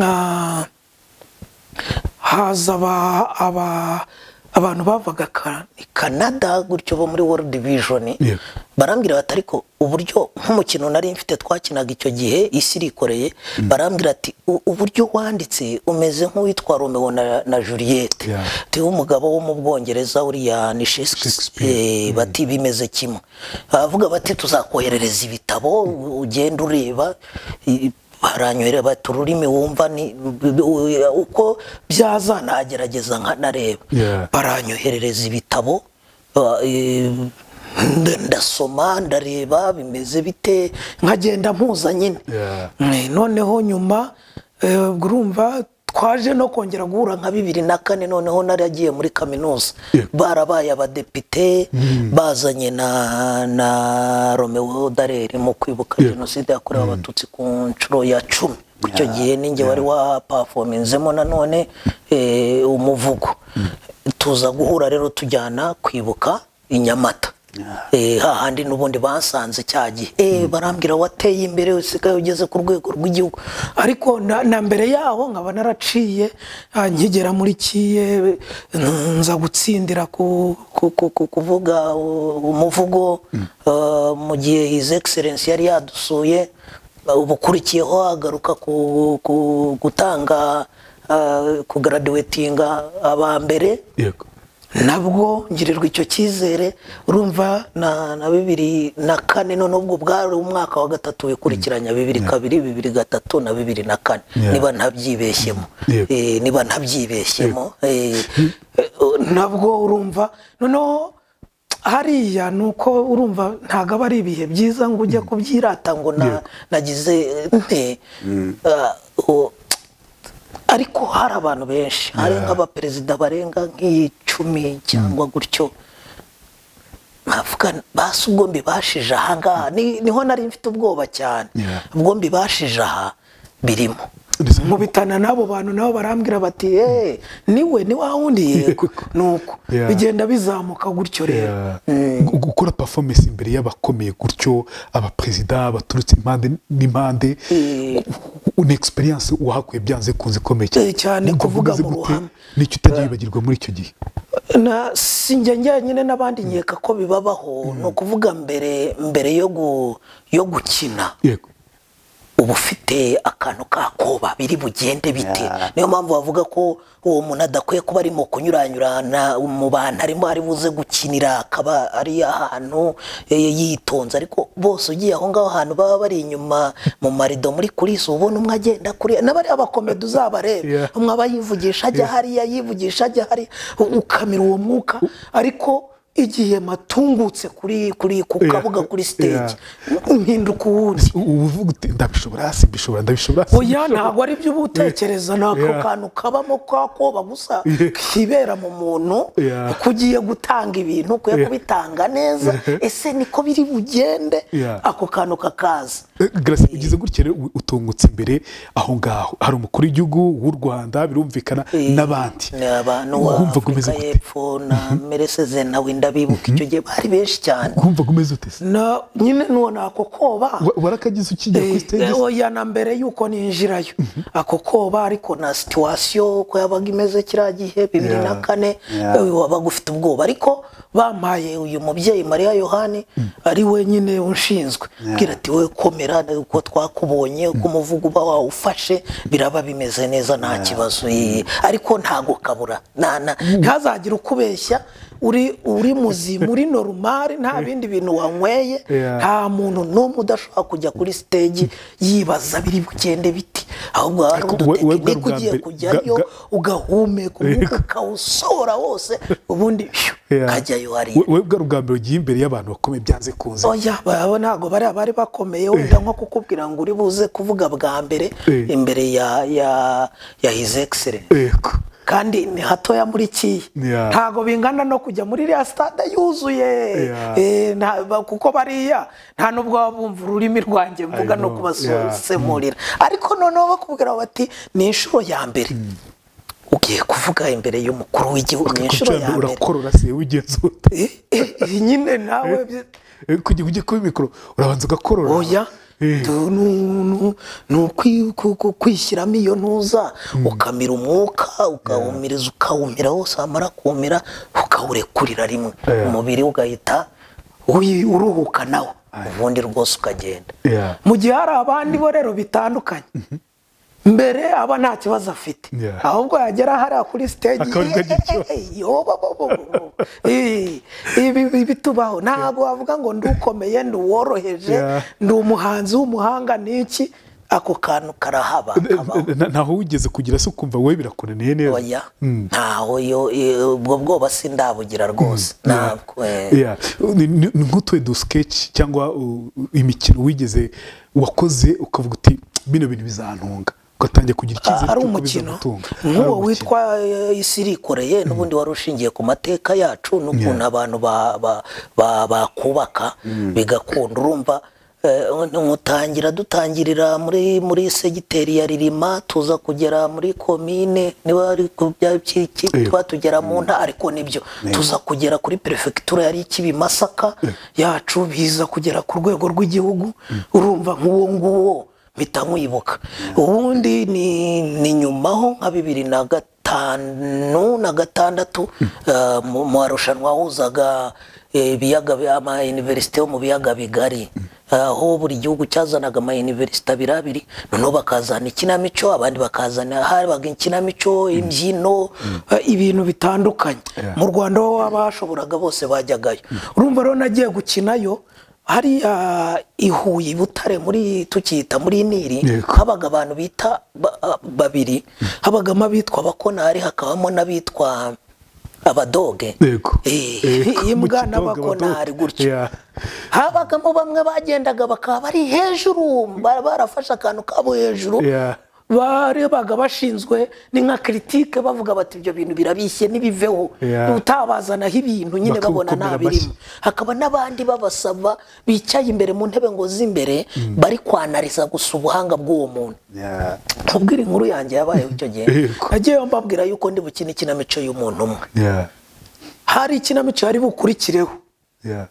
ah, haza aba- aba- abantu bavaga Ka- kanada gutyo bo muri world division Yeah. barambwira bati ariko uburyo nk'umukino nari mfite twakinaga icyo gihe isi irikoreye barambwira ati "U- uburyo wanditse umeze nk'uwitwa romeo na, na juliet Yeah. tewe umugabo wo mu bwongereza uriya ni Shakespeare Shakespeare. Eh, bati bimeze kimwe baravuga bati tuzakoherereza ibitabo ugenda ureba I- baranyohera bati ururimi wumva ni uko byaza nagerageza nkanareba Yeah. baranyoherereza ibitabo ba- eh, nda- ndasoma ndareba bimeze bite nkagenda mpuza nyine Yeah. Eh, noneho nyuma eh, ubwo urumva twaje no kongera guhura nka bibiri na kane noneho naragiye muri kaminuza Yeah. barabaye abadepite bazanye na na romeo dareri mu kwibuka Yeah. jenoside yakorewe abatutsi ku nshuro ya cumi ku icyo gihe ninjye wari wapafominzemo nanone eh, umuvugo tuza guhura rero tujyana kwibuka i nyamata Eh, hahandi n'ubundi basanze cya gihe Eh, barambwira wateye imbere usigaye ugeze ku rwego rw'igihugu ariko na, na mbere yaho nkaba naraciye ah, nkigera muri kiye mm, nza gutsindira ku, ku, ku, ku, kuvuga u- umuvugo eh, mu gihe his excellence yari yadusuye ubukurikiyeho agaruka ku, ku, gutanga ah, kugaradiwetinga aba mbere yego nabwo ngirirwa icyo cyizere urumva na, na bibiri na kane none ubwo bwari umwaka wa gatatu wikurikiranya bibiri kabiri bibiri gatatu na bibiri na kane Yeah. niba ntabyibeshyemo Yego. eh, niba ntabyibeshyemo eh, eh, nabwo urumva noneho hariya ni uko urumva ntabwo aba ari ibihe byiza ngo ujye kubyirata ngo na- Yego. nagize eh, nte Ah, o- ariko hari abantu benshi hari Yeah. nk'abaperezida barenga nk'icumi cyangwa gutyo nkavuga basi ubwo mbibashije aha ngaha Ni- niho nari mfite ubwoba cyane Yeah. ubwo mbibashije aha birimo Ndetse- nkubitana n'abo bantu nabo barambwira bati "Eh, niwe ni wa wundi yego nuko Yeah. bigenda bizamuka gutyo rero Yeah. Gu- gukora performance imbere y'abakomeye gutyo abaperezida baturutse impande n'impande Eh. una experience wahakuye byanze kunze ikomeye Eh, cyane Wumva kuvuga umeze mu gute? ruhame. n'icyo utajya wibagirwa muri icyo gihe na si njye njyenyine n'abandi nkeka ko bibabaho ni ukuvuga mbere mbere yo gu- yo gukina yego uba ufite akantu kakoba biri bugende bite niyo mpamvu bavuga ko uwo muntu adakwiye kuba arimo kunyuranyurana mu bantu arimo ari buze gukinira akaba ari ahantu eh, yitonze ariko bose ugiye aho ngaho ahantu baba bari inyuma mu marido muri kurisi uba ubona umwe agenda kuri n'abari abakomedi uzabarebe Yeah. umwe aba yivugisha ajya hariya yivugisha ajya hariya u- ukamira uwo mwuka ariko igihe matungutse kuri kuri ku Yeah. kabuga kuri stage Yeah. uhinduka uwundi ubu uvuga uti ndabishobora simbishobora ndabishobora oya ntabwo ari byo uba utekereza ni ako Yeah. kantu kabamo kakoba gusa Yeah. kibera mu muntu Yeah. ko ugiye gutanga ibintu ukwiye Yeah. kubitanga neza ese niko biri bugende Yeah. ako kantu kakaza garasi ugize gutya rero u- utungutse imbere aho ngaho hari umukuru w'igihugu w'u rwanda birumvikana n'abandi ni abantu wa wumva afurika umeze gute y'epfo na mereseze nawe ndabibuka icyo gihe bari benshi cyane wumva umeze ute se na nyine nuwo ni ako koba Wa- warakagize ukijya kuri stage Eh, oya na mbere y'uko ninjirayo ako koba ariko na situwasiyo uko yabaga imeze kiriya gihe bibiri na Yeah. kane Yeah. eh, wabaga ufite ubwoba ariko bampaye uyu mubyeyi mariya yohani ari we nyine unshinzwe bwira ati wowe komera uko twakubonye uko umuvugo uba wawufashe biraba bimeze neza nta kibazo eh, ariko ntago kabura Na- na- ntazagire ukubeshya uri uri muzima uri normal nta bindi bintu wanyweye Yeah. nta muntu n'umwe udashobora kujya kuri stage yibaza biri bugende biti ahubwo hari Ariko we- we bwa udutekinike bwa ugiye mbere- kujyayo ga- ugahumeka umwuka ukawusora wose ubundi phew, Yeah. kajyayo hariya We- we bwa ubwa mbere ugiye imbere y'abantu bakomeye byanze kunze oya baba ntabwo bariya bari bakomeye wenda nko kukubwira ngo uri buze kuvuga bwa mbere Eh. imbere ya ya ya his excellence yego kandi ni hatoya muri kiyi Yeah. ntago bingana no kujya muri iriya stade yuzuye Yeah. Eh, nta- ba- kuko bariya nta n'ubwo baba bumva ururimi rwanjye mvuga no know. kubasemurira ariko noneho bakubwira bati ni inshuro ya mbere ugiye kuvuga imbere y'umukuru w'igihugu ni inshuro ya kugira mbere urakorora se wigenzura Eh, eh, eh, nyine nawe bye- Eh, kugira ngo ujye kuba mikoro urabanza ugakorora oya Eh, Tu- nu- nu- ni ukwi- ku- ku- kwishyiramo iyo ntuza ukamira umwuka ukawumiriza ukawumira wose wamara kumira ukawurekurira rimwe Yeah. umubiri ugahita wi- uruhuka nawo ubundi rwose ukagenda Yeah. mu gihe hari abandi bo rero bitandukanye mbere aba nta kibazo afite Yeah. ahubwo yagera hariya kuri stage Akaba aribwo agira ikibazo. Ey, yo, bo, bo, bo, bo, bo. Ey, ibi ibi bitubaho ntabwo wavuga ngo ndi ukomeye ndi uworoheje Yeah. ndi umuhanzi w'umuhanga niki ako kantu karahaba n- n- kabaho n- ntaho wigeze kugira se ukumva wowe birakunaniye neza oya ntaho yo eh, ubwo bwoba sindabugira rwose ntabwo eh. Yeah. Ni- ni- ni nk'utuwe dusikeci cyangwa uh, imikino wigeze wakoze ukavuga uti bino bintu bizantunga ugatangira kugira icyizere ari cy'uko umukino bizagutunga." Ari nk'uwo umukino. witwa eh, isi irikoreye n'ubundi wari ushingiye ku mateka yacu n'ukuntu abantu ba- ba- ba- bakubaka bigakunda urumva eh, ntutangira dutangirira muri muri segiteri ya ririma tuza kugera muri komine niba ari ku bya byiki Yego. tuba tugera mu ntara ariko nibyo tuza kugera kuri perefegitura yari ikibi masaka yacu biza kugera ku rwego rw'igihugu urumva nk'uwo nguwo mpita nkwibuka ubundi ni ni nyumaho nka bibiri na gatanu na gatandatu eh, mu mu marushanwa wahuzaga eh, ibiyaga bi- ama iniverisite yo mu biyaga bigari aho buri gihugu cyazanaga ama iniverisite abiri abiri noneho bakazana ikinamico abandi bakazana habaga ikinamico imbyino eh, ibintu bitandukanye Yeah. mu rwanda ho abashoboraga bose bajyagayo urumva rero nagiye gukinayo hariya i Huye i butare muri tukiyita muri nili Yego. habaga abantu bita ba- a- babiri habagamo abitwa abakonari hakabamo n'abitwa abadoge Yego. Eh, Yego, mu imbwa kidogo abadoge. n'abakonari gutyo Yeah. habagamo bamwe bagendaga bakaba bari hejuru ba- barafashe akantu kabo hejuru Yeah. barebaga bashinzwe ni nka kiritike bavuga bati ibyo bintu birabishye n'ibiveho Yeah. utabazanaho ibintu nyine babona Bakagukomera nta amashyi. birimo hakaba n'abandi babasaba bicaye imbere mu ntebe ngo z'imbere bari kwanariza gusa ubuhanga bw'uwo muntu Yeah. nkubwira inkuru yanjye yabayeho icyo gihe Yego. nagiye mbabwira yuko ndi bukine ikinamico y'umuntu umwe Yeah. hari ikinamico yari bukurikireho Yeah.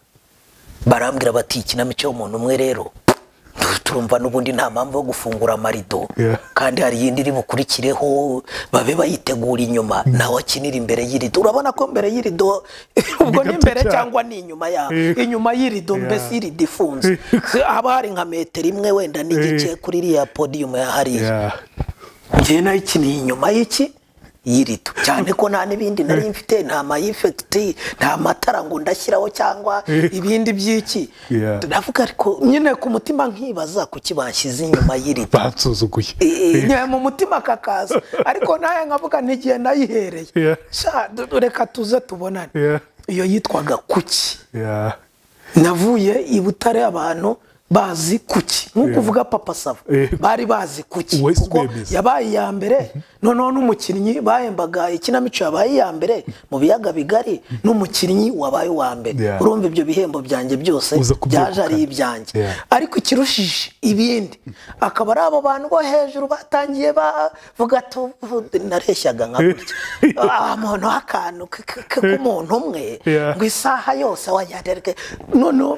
barambwira bati ikinamico y'umuntu umwe rero turumva n'ubundi nta mpamvu yo gufungura amarido Yeah. kandi hari iyindi iri bukurikireho babe bayitegura inyuma nawe akinira imbere y'irido urabona ko mbere y'irido ubwo Ni ni gato imbere cyane. cyangwa ni inyuma yaho Yeah. inyuma y'irido Yeah. mbese irido ifunze haba hari nka metero imwe wenda n'igice Yeah. kuri iriya podiyumu ya hariya Yeah. njyewe nayo ikiniye inyuma y'iki y'irido cyane ko nta n'ibindi nari mfite nta mayifekiti nta matara ngo ndashyiraho cyangwa ibindi by'iki Yeah. ndavuga ariko nyine ku mutima nkibaza kuki bashyize inyuma y'irido bansuzuguye Eh, eh, mu mutima kakaza ariko nawe nkavuga n'igihe nayihereye Yeah. Sha, du- reka tuze tubonane Yeah. iyo yitwaga kuki Yeah. navuye i butare abantu bazi kuki nk'uko uvuga papa sava Eh. bari bazi kuki Wahise kuko ubemeza. yabaye iya mbere noneho n'umukinnyi bahembaga ikinamico yabaye iya mbere mu biyaga bigari n'umukinnyi wabaye uwa mbere Yeah. urumva ibyo bihembo byanjye byose Uza byaje ari kubyegukana. ibyanjye Yeah. ariko ikirushije ibindi akaba ari abo bantu bo hejuru batangiye bavuga ati "Ubu nareshyaga nka gutya Ah, muntu w'akantu k- k- k- k'umuntu umwe Yeah. ngo isaha yose wayaderwe noneho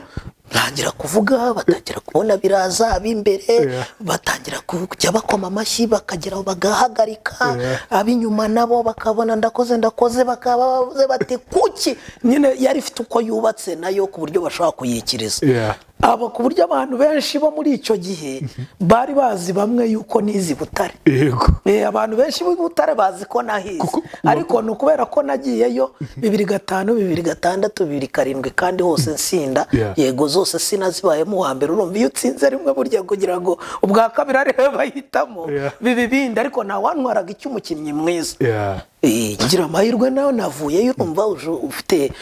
ntangira kuvuga batangira kubona biraza ab'imbere Yeah. batangira kujya bakoma amashyi bakagera aho bagahagarika Yeah. ab'inyuma nabo bakabona ndakoze ndakoze bakaba bavuze bati kuki nyine yari ifite uko yubatse nayo ku buryo bashobora kuyikiriza Yeah. aba ku buryo abantu benshi bo muri icyo gihe bari bazi bamwe yuko nizi butare yego Eh, abantu benshi b'i butare bazi ko nahize Kuko- ariko ni ukubera ko nagiyeyo bibiri gatanu bibiri gatandatu bibiri karindwi kandi hose nsinda Yeah. yego zose sinazibayemo uwa mbere urumva iyo utsinze rimwe burya kugira ngo ubwa kabiri ariwe bahitamo Yeah. biba ibindi ariko ntawantwaraga icy'umukinnyi mwiza Yeah. Eh, ngira amahirwe nayo navuyeyo urumva uje ufite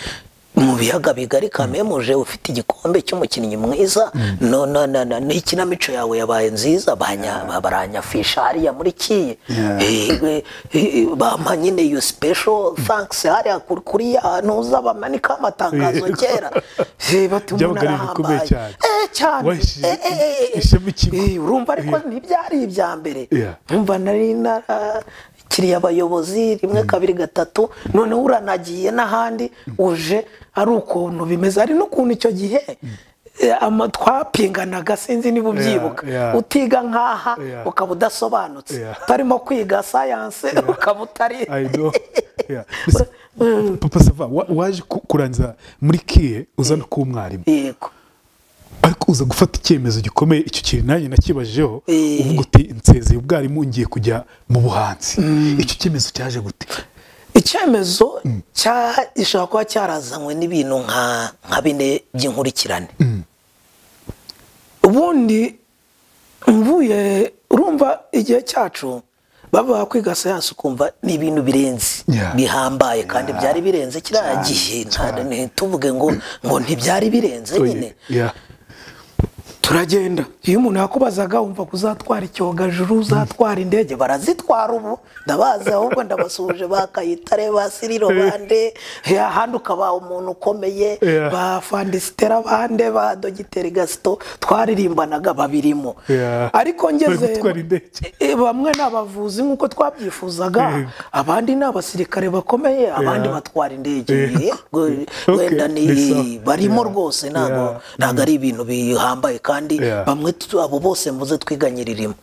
mu biyaga bigari kamemuje ufite igikombe cy'umukinnyi mwiza no- no- no- no- n'ikinamico yawe yabaye nziza banya- ba- baranyafisha hariya muri kiye Yeah. Eh, eh, eh, bampa nyine iyo special thanks hariya kuri- kuri ya ntuza bamanika amatangazo Yego. kera Eh, bati umuntu Byabaga ari ibintu bikomeye arahambaye cyane. Eh, cyane Wahesheje Eh, eh, eh, eh. ishema ikigo. Eh, urumva ariko Yeah. ntibyari ibya mbere Yeah. umva nari narakiriye abayobozi rimwe kabiri gatatu noneho uranagiye n'ahandi uje ari ukuntu bimeze hari n'ukuntu icyo gihe eh, ama- twapinganaga sinzi niba ubyibuka yeah. utiga nk'aha Yeah. ukaba udasobanutse Yeah. utarimo kwiga sayanse ukaba utari I know. Yeah. Gusa, papa sava wa- waje ku- kurangiza muri kiye uzana kuba umwarimu yego ariko uza gufata icyemezo gikomeye icyo kintu nanjye nakibajeho Eh. uvuga uti nsezeye ubwarimu ngiye kujya mu buhanzi icyo cyemezo cyaje gute icyemezo cya gishobora kuba cyarazanywe n'ibintu nka nka bine by'inkurikirane ubundi mvuye urumva igihe cyacu baba kwiga siyansi ukumva ni ibintu birenze Yeah. bihambaye kandi byari birenze kiriya gihe nta- ntituvuge ngo ngo ntibyari birenze nyine Yeah. turagenda iyo umuntu yakubazaga wumva ko uzatwara icyogajuru uzatwara indege barazitwara ubu ndabazi ahubwo ndabasuhuje ba kayitare ba siriro bande eh, ahandi ukaba umuntu ukomeye Yeah. ba fandisitera bande ba dogiteri gasito twaririmbanaga babirimo Yeah. ariko Bari ngeze gutwara indege. Eh, bamwe ni abavuzi nk'uko twabyifuzaga Yego. abandi ni abasirikare bakomeye abandi Yeah. batwara indege Yego. Yego, Okay, wenda bisa. ni barimo Yeah. rwose ntabwo Yeah. ntabwo ari ibintu bihambaye kandi Yeah. bamwe tu- abo bose muze twiganyiririmo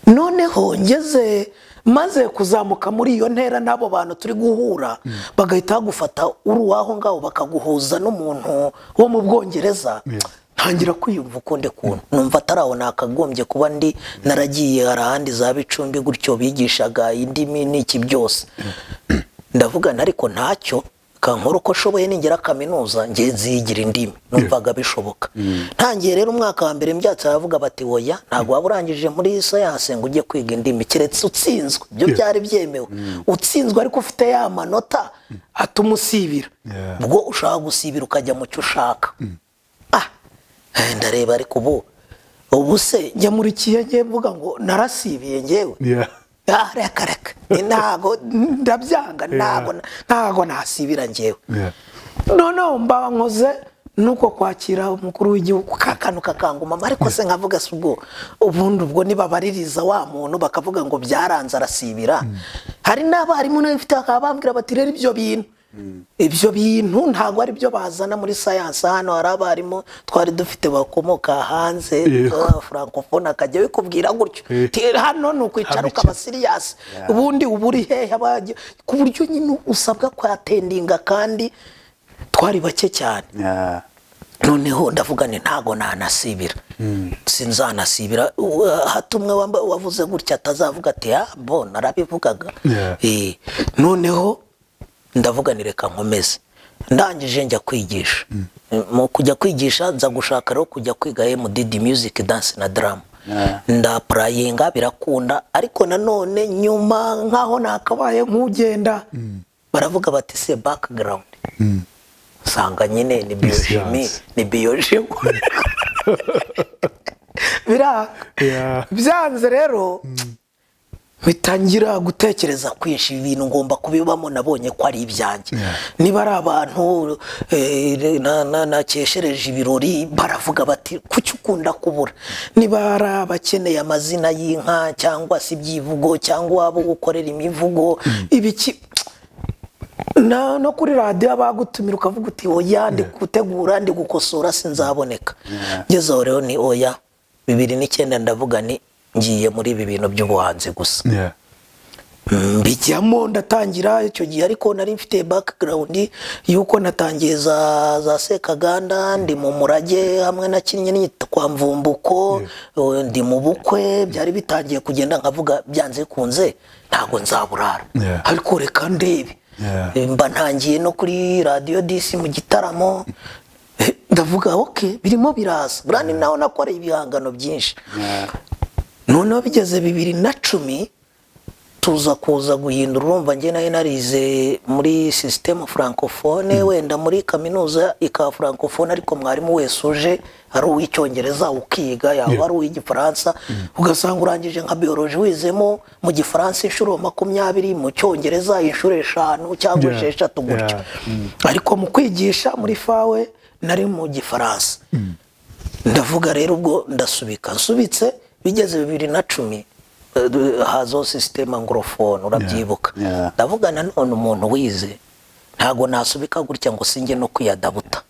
noneho ngeze maze kuzamuka muri iyo ntera n'abo bantu turi guhura bagahita bagufata uri uwaho ngaho bakaguhuza n'umuntu wo mu bwongereza Yeah. ntangira kwiyumva ukundi kuntu numva atari aho nakagombye kuba ndi naragiye hari ahandi za bicumbi gutyo bigishaga indimi n'iki byose ndavuga nti ariko ntacyo kankora uko ashoboye ningira kaminuza nge nzigira indimi numvaga bishoboka ntangiye rero umwaka wa mbere mbyatsi baravuga bati woya ntabwo waba urangije muri siyanse ngo ujye kwiga indimi keretse utsinzwe ibyo Yeah. byari byemewe utsinzwe ariko ufite ya manota atuma usibira Yeah. ubwo ushaka gusibira ukajya mu cyo ushaka ah eh, ndareba ariko ubu ubu se njya muri kiye ngiye mvuga ngo narasibiye ngewe Yeah. Ah, reka reka Ni ntago ndabyanga ntago ntago nasibira ngewe Yeah. noneho mba nkoze nuko kwakira umukuru w'igihugu ka kantu kakangumama ariko se nkavuga se ubwo ubundi ubwo nibabaririza wa muntu bakavuga ngo byaranze arasibira hari n'abarimu nawe mfite bakaba bambwira bati rero ibyo bintu ibyo bintu ntabwo ari byo bazana muri sayansi hano hari abarimu twari dufite bakomoka hanze Yego. ah, francophone akajya bikubwira gutyo Eh. Ti, hano ni ukwicara Habiki. ukaba siriyasi ubundi uba uri hehe abajya ku buryo nyine usabwa kwatendinga kandi twari bake cyane Yeah. noneho ndavuga ni ntago nanasibira sinzanasibira U- hato umwe wamba- wavuze gutya atazavuga ati "Ah, bo narabivugaga Yeah. Eh, noneho ndavuga ni reka nkomeze ndangije njya kwigisha mu kujya kwigisha nza gushaka rero kujya kwiga MDD music dance na drama Yeah. ndaprayinga birakunda ariko nanone nyuma nkaho nakabaye nk'ugenda baravuga bati se background usanga nyine ni bioshimi siyansi. ni biyoshimi biranga Yeah. byanze rero bitangira gutekereza kwinshi ibintu ngomba kubibamo nabonye ko ari ibyanjye Yeah. niba ari abantu eh, na- na- nakeshereje ibirori baravuga bati kuki ukunda kubura niba ari abakeneye amazina y'inka cyangwa se ibyivugo cyangwa abo gukorera imivugo ibiki na no kuri radiyo abagutumira ukavuga uti oya ndi gutegura ndi gukosora sinzaboneka ngezeho rero ni oya bibiri n'icyenda ndavuga ni ngiye muri ibi bintu by'ubuhanzi gusa Yeah. mbijyamo ndatangira icyo gihe ariko nari mfite background yuko natangiye za, za sekaganda ndi mu murage hamwe nakinnye n'iyitwa kwa mvumbuko eh, ndi mu bukwe byari bitangiye kugenda nkavuga byanze bikunze ntabwo nzaburara Yeah. ariko reka ndebe Yeah. Eh, mba ntangiye no kuri radiyo disi mu gitaramo Eh, ndavuga ok birimo biraza buriya ni naho nakoreye ibihangano byinshi Yeah. noneho bigeze bibiri na cumi tuza kuza guhindura urumva njye nayo narize muri sisitemu francofone wenda muri kaminuza ikaba francofone ariko mwarimu wese uje ari uw'icyongereza ukiga yaba ari uw'igifaransa ugasanga urangije nka biyoroji wizemo mu gifaransa inshuro makumyabiri mu cyongereza inshuro eshanu cyangwa Yeah. esheshatu gutyo Yeah. ariko mu kwigisha muri fawe nari mu gifaransa ndavuga rero ubwo ndasubika nsubitse bigeze bibiri na cumi eh, hazaho sisitema ngorofone urabyibuka Yeah. ndavuga nanone umuntu wize ntabwo nasubika gutya ngo singe no kwiyadabuta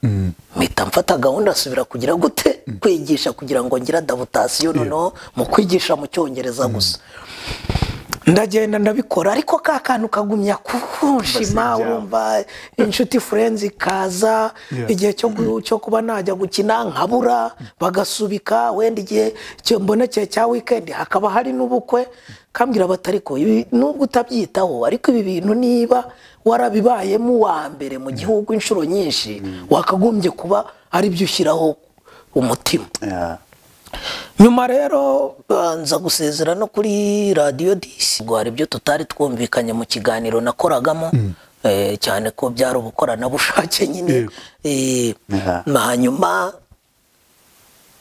mpita mfata gahunda asubira kugira gute kwigisha kugira ngo ngire adabutasiyo noneho mu kwigisha mu cyongereza gusa ndagenda ndabikora ariko ka kantu kagumya kunshima Basengeramo. urumva inshuti furenzi ikaza Yeah. igihe cyo gu- cyo kuba najya gukina nkabura bagasubika wenda igihe cyo mbonekeye cya wikendi hakaba hari n'ubukwe kambwira bati ariko ibi nubwo utabyitaho ariko ibi bintu niba warabibayemo uwa mbere mu gihugu inshuro nyinshi wakagombye kuba ari byo ushyiraho umutima Yeah. nyuma rero uh, nza gusezera no kuri radiyo disi ubwo hari ibyo tutari twumvikanye mu kiganiro nakoragamo eh, cyane ko byari ubukoranabushake nyine Yego. Eh, Yeah. hanyuma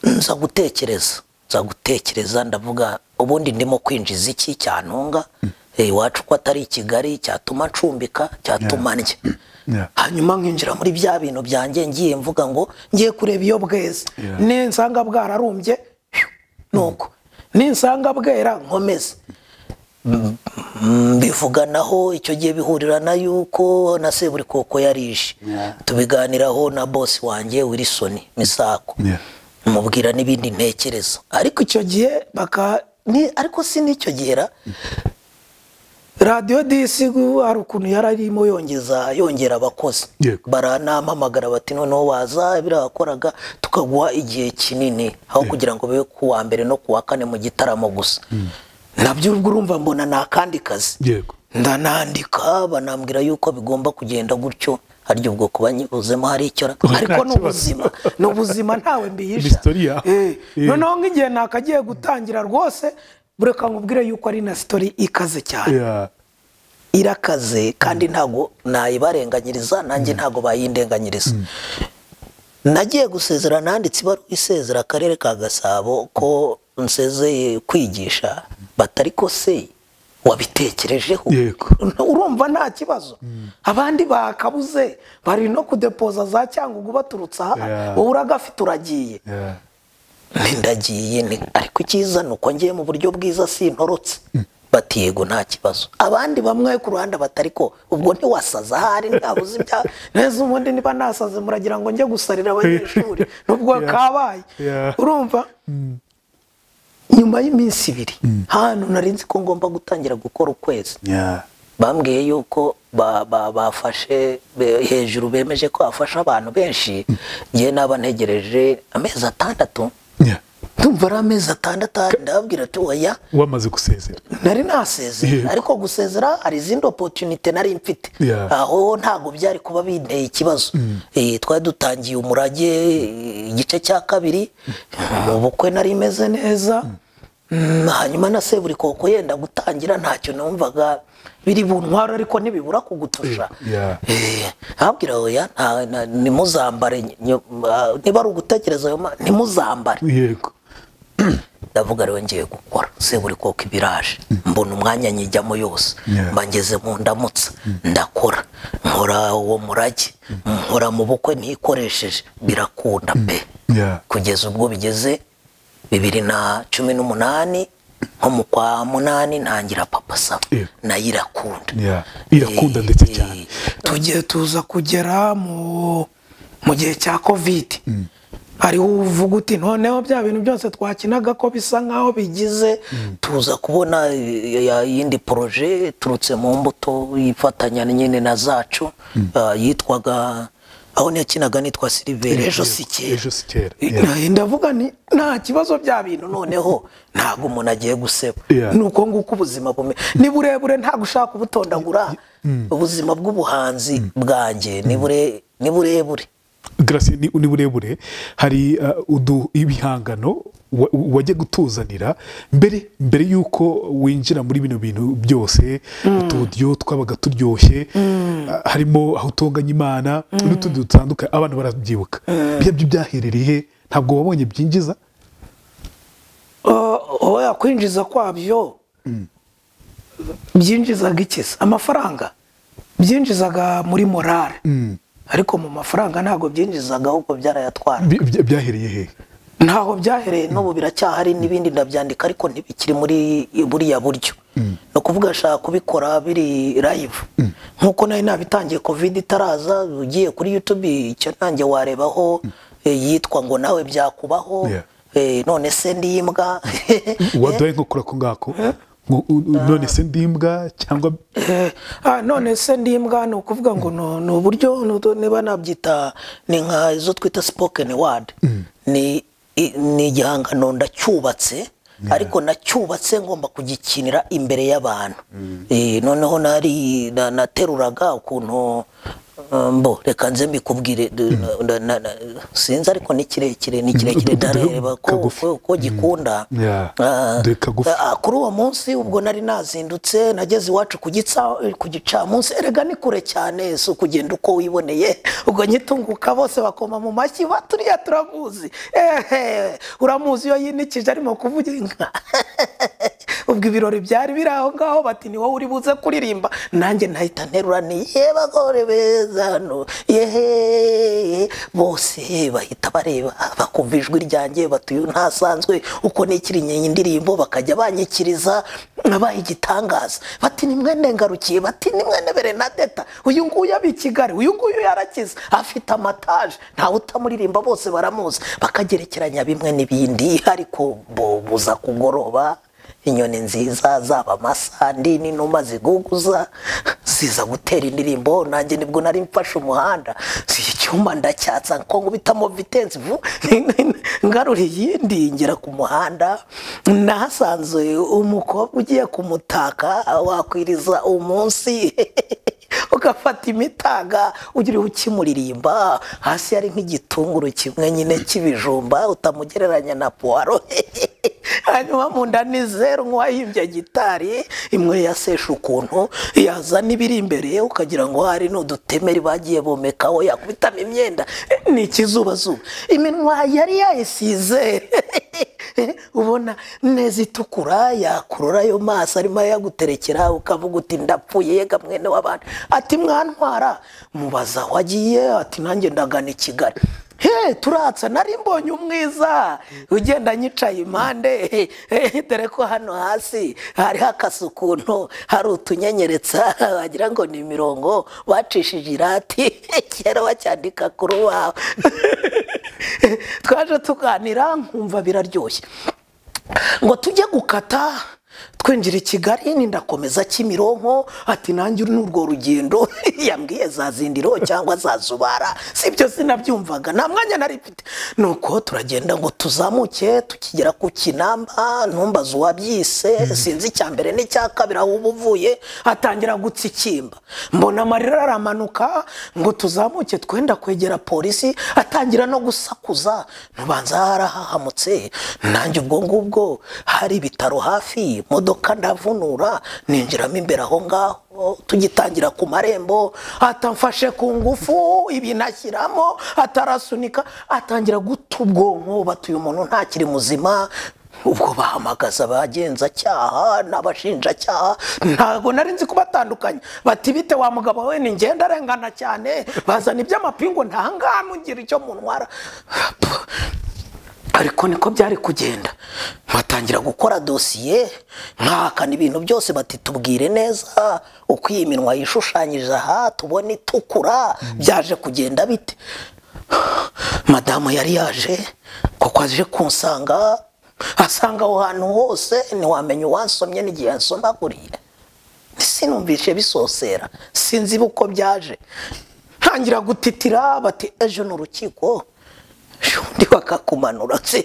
nza gutekereza nza gutekereza ndavuga ubundi ndimo kwinjiza iki cyantunga Eh, iwacu ko atari i kigali cyatuma ncumbika cyatuma ndya Yeah. hanyuma nkinjira muri bya bintu byanjye ngiye mvuga ngo ngiye kureba iyo bweze Yeah. ninsanga bwararumbye phew, nuko ninsanga bwera nkomeze Mm, mm, bivuganaho icyo gihe bihurira na yuko na seburikoko yarishe Yeah. tubiganiraho na bosi wanjye wilisoni misako Yeah. mubwira n'ibindi ntekereza ariko icyo gihe baka ni ariko si n'icyo gihe ra radiyo disi gu- hari ukuntu yari arimo yongeza yongera abakozi Yego. baranampamagara bati noneho waza biriya wakoraga tukaguha igihe kinini aho kugira ngo bibe ku wa mbere no ku wa kane mu gitaramo gusa nabyo ubwo urumva mbona ni akandi kazi Yego. ndanandika banambwira yuko bigomba kugenda gutyo harya ubwo kuba nyibuzemo hari icyo ra- Nta ariko ni kibazo. ubuzima ni ubuzima ntawe Ni mbihisha sitori yawe. Eh, Eh. noneho nk'igihe nakagiye gutangira rwose bureka nkubwire yuko ari na sitori ikaze cyane Yeah. irakaze kandi ntago nayibarenganyiriza nanjye ntago bayindenganyiriza nagiye gusezera nanditse ibaruwa isezera akarere ka gasabo ko nsezeye kwigisha batari ko se wabitekerejeho Yego. urumva nta kibazo abandi bakabuze bari no kudepoza za cyangugu baturutse aha Yeah. wowe uragafite uragiye Yeah. Nti ndagiye ni ariko icyiza ni uko ngiye mu buryo bwiza sintorotse bati yego nta kibazo abandi bamwe ku ruhande batari ko ubwo ntiwasaza ahari ntabuze ibya neza ubundi niba nasaze muragira ngo njye gusarira abanyeshuri nubwo Yeah. kabaye Yeah. urumva nyuma y'iminsi ibiri hano nari nzi ko ngomba gutangira gukora ukwezi Yeah. bambwiye yuko ba- ba- bafashe be- hejuru bemeje ko bafasha abantu benshi ngewe naba ntegereje amezi atandatu Yeah. ndumva ari amezi atandatu ahari ndababwira ati oya wamaze gusezera nari nasezeye Yeah. ariko gusezera hari izindi opotunite nari mfite Yeah. aho ntabwo byari kuba binteye ikibazo Eh, twari dutangiye umurage eh, igice cya kabiri mu bukwe nari meze neza Mm, hanyuma na seburikoko yenda gutangira ntacyo numvaga biri buntwara ariko ntibibura kugutusha Yeah. Eh, abwira oya nta- na- ntimuzambare nyo- ah, niba ari ugutekereza ayo ma- ntimuzambare yego ndavuga rero ngiye gukora seburi koko ibiraje mbona umwanya nyijyamo yose Yeah. mba ngeze mu ndamutsa ndakora nkora uwo murage nkora mu bukwe ntikoresheje birakunda pe Yeah. kugeza ubwo bigeze bibiri na cumi n'umunani nko mu kwa munani ntangira papa saba Yeah. nayo irakunda Yeah. irakunda ndetse Eh, cyane tugiye tuza kugera mu mu gihe cya kovide hariho uvuga uti noneho bya bintu byose twakinaga ko bisa nk'aho bigize tuza kubona eh, ya yindi poroje iturutse mu mbuto ifatanya nyine na zacu ah, yitwaga aho yakinaga nitwa siliveri ejo si kera ejo si kera Yeah. Eh, ndavuga ni nta kibazo bya bintu none noneho ntabwo umuntu agiye guseba Yeah. ni uko nguko ubuzima bume ni burebure ntabwo ushaka ubutondagura ubuzima bw'ubuhanzi bwanjye ni bure- ni burebure Grace ni ni burebure hari uh, udu ibihangano wa- wajya gutuzanira mbere mbere y'uko winjira muri bino bintu byose utudiyo twabaga turyoshye uh, harimo aho utunganya imana n'utundi dutandukanye abantu barabyibuka bya byo byaherereye he? ntabwo wabonye byinjiza oho yakwinjiza kwabyo byinjizaga ikiza amafaranga byinjizaga muri morale ariko mu mafaranga ntabwo byinjizaga ahubwo byarayatwara Bi- bya- byahereye he ntaho byahereye byahereye n'ubu biracyahari n'ibindi ndabyandika ariko ntibikiri muri buriya buryo ni ukuvuga nshaka kubikora biri live nk'uko nari nabitangiye covid itaraza ugiye kuri youtube icyo ntange warebaho eh, yitwa ngo nawe byakubaho Yeah. eh, none se ndimbwa waduhaye nko kuri ako ngako Ngo- u- u- none se ndimbwa cyangwa Eh, ah, none se ndimbwa ni ukuvuga ngo no- ni uburyo ni utu- niba nabyita ni nka izo twita spoken word ni i- ni igihangano ndacyubatse ariko nacyubatse ngomba kugikinira imbere y'abantu Eh, noneho nari na- nateruraga ukuntu eh, mbo reka nze mbikubwire d- na- na- na- sinzi ariko ni kirekire ni kirekire Mm, duhe ndareba ko- kagufi. ko ko gikunda Yeah. Ah, Duhe kagufi. ah, kuri uwo munsi ubwo nari nazindutse nageze iwacu ku gitsa ku gicamunsi erega ni kure cyane si ukugenda uko wiboneye ubwo nyitunguka bose bakoma mu mashyi baturiya turamuzi ehe uramuzi iyo yinikije arimo kuvuga inka ubwo ibirori byari biri aho ngaho bati ni wowe uri buze kuririmba nanjye nahita nterura ni ye bagore beza hano yehe bose bahita bareba bakumva ijwi ryanjye bati uyu ntasanzwe uko nikiriye iyi ndirimbo bakajya banyikiriza abaye igitangaza bati ni mwene ngarukiye bati ni mwene berenadeta uyu nguyu aba i kigali uyu nguyu yarakize afite amataje ntawe utamuririmba bose baramuzi bakagerekeranya bimwe n'ibindi ariko bo buza kugoroba inyoni nziza zaba amasandi n'inuma ziguguza ziza gutera indirimbo nanjye nibwo nari mfashe umuhanda Si icyuma ndacyatsa ko nkubitamo vitensi vu ngarura iyindi ngera ku muhanda nahasanze umukobwa ugiye kumutaka wakwiriza umunsi ugafata imitaga ugiriwe ukimuririmba hasi hari nk'igitunguru kimwe nyine cy'ibijumba utamugereranya na puwaro hanyuma mu nda ni zeru nk'uwayimbye gitari imwe yasesha ukuntu yazana ibiri imbere ukagira ngo hari n'udutemeri bagiye bomekaho yakubitamo imyenda ni ikizubazuba iminwa yari yayisize ubona neza itukura yakurura ayo maso arimo ayaguterekera ukavuga uti ndapfuye yega mwene w'abantu ati mwantwara mubaza aho agiye ati nanjye ndagana i kigali he turatsa nari mbonye umwiza ugenda nyicaye impande he, he, dore ko hano hasi hari hakase ukuntu hari utunyenyeretsa wagira ngo ni imirongo bacishije irati kera bacyandika ku rubaho twaje tuganira nkumva biraryoshye ngo tujye gukata twinjira i kigali nindakomeza kimironko ati nanjye uru ni urwo rugendo yambwiye za zindiro cyangwa za zubara si byo sinabyumvaga nta mwanya nari mfite nuko turagenda ngo tuzamuke tukigera ku kinamba ntumbaze uwabyise sinzi icya mbere n'icya kabiri aho uba uvuye atangira gutsikimba mbona amarira aramanuka ngo tuzamuke twenda kwegera polisi atangira no gusakuza ntubanza harahahamutse nanjye ubwo ngubwo hari ibitaro hafi imodoka ndavunura ninjiramo imbere aho ngaho tugitangira ku marembo atamfashe ku ngufu ibinashyiramo atarasunika atangira guta ubwonko batuye umuntu ntakiri muzima ubwo bahamagaza abagenzacyaha n'abashinjacyaha ntabwo nari nzi kubatandukanya bati bite wa mugabo we ni ngenda arengana cyane bazana iby'amapingu ntangane ugira icyo munwara ariko niko byari kugenda batangira gukora dosiye mwahakana ibintu byose bati tubwire neza uko iyi minwa yishushanyije aha tubona itukura byaje kugenda bite madamu yari yaje kuko aje kunsanga asanga aho hantu hose ntiwamenya uwansomye n'igihe yansomaguriye sinumvishe bisosera sinzi uko byaje ntangira gutitira bati ejo ni urukiko undi bakakumanura se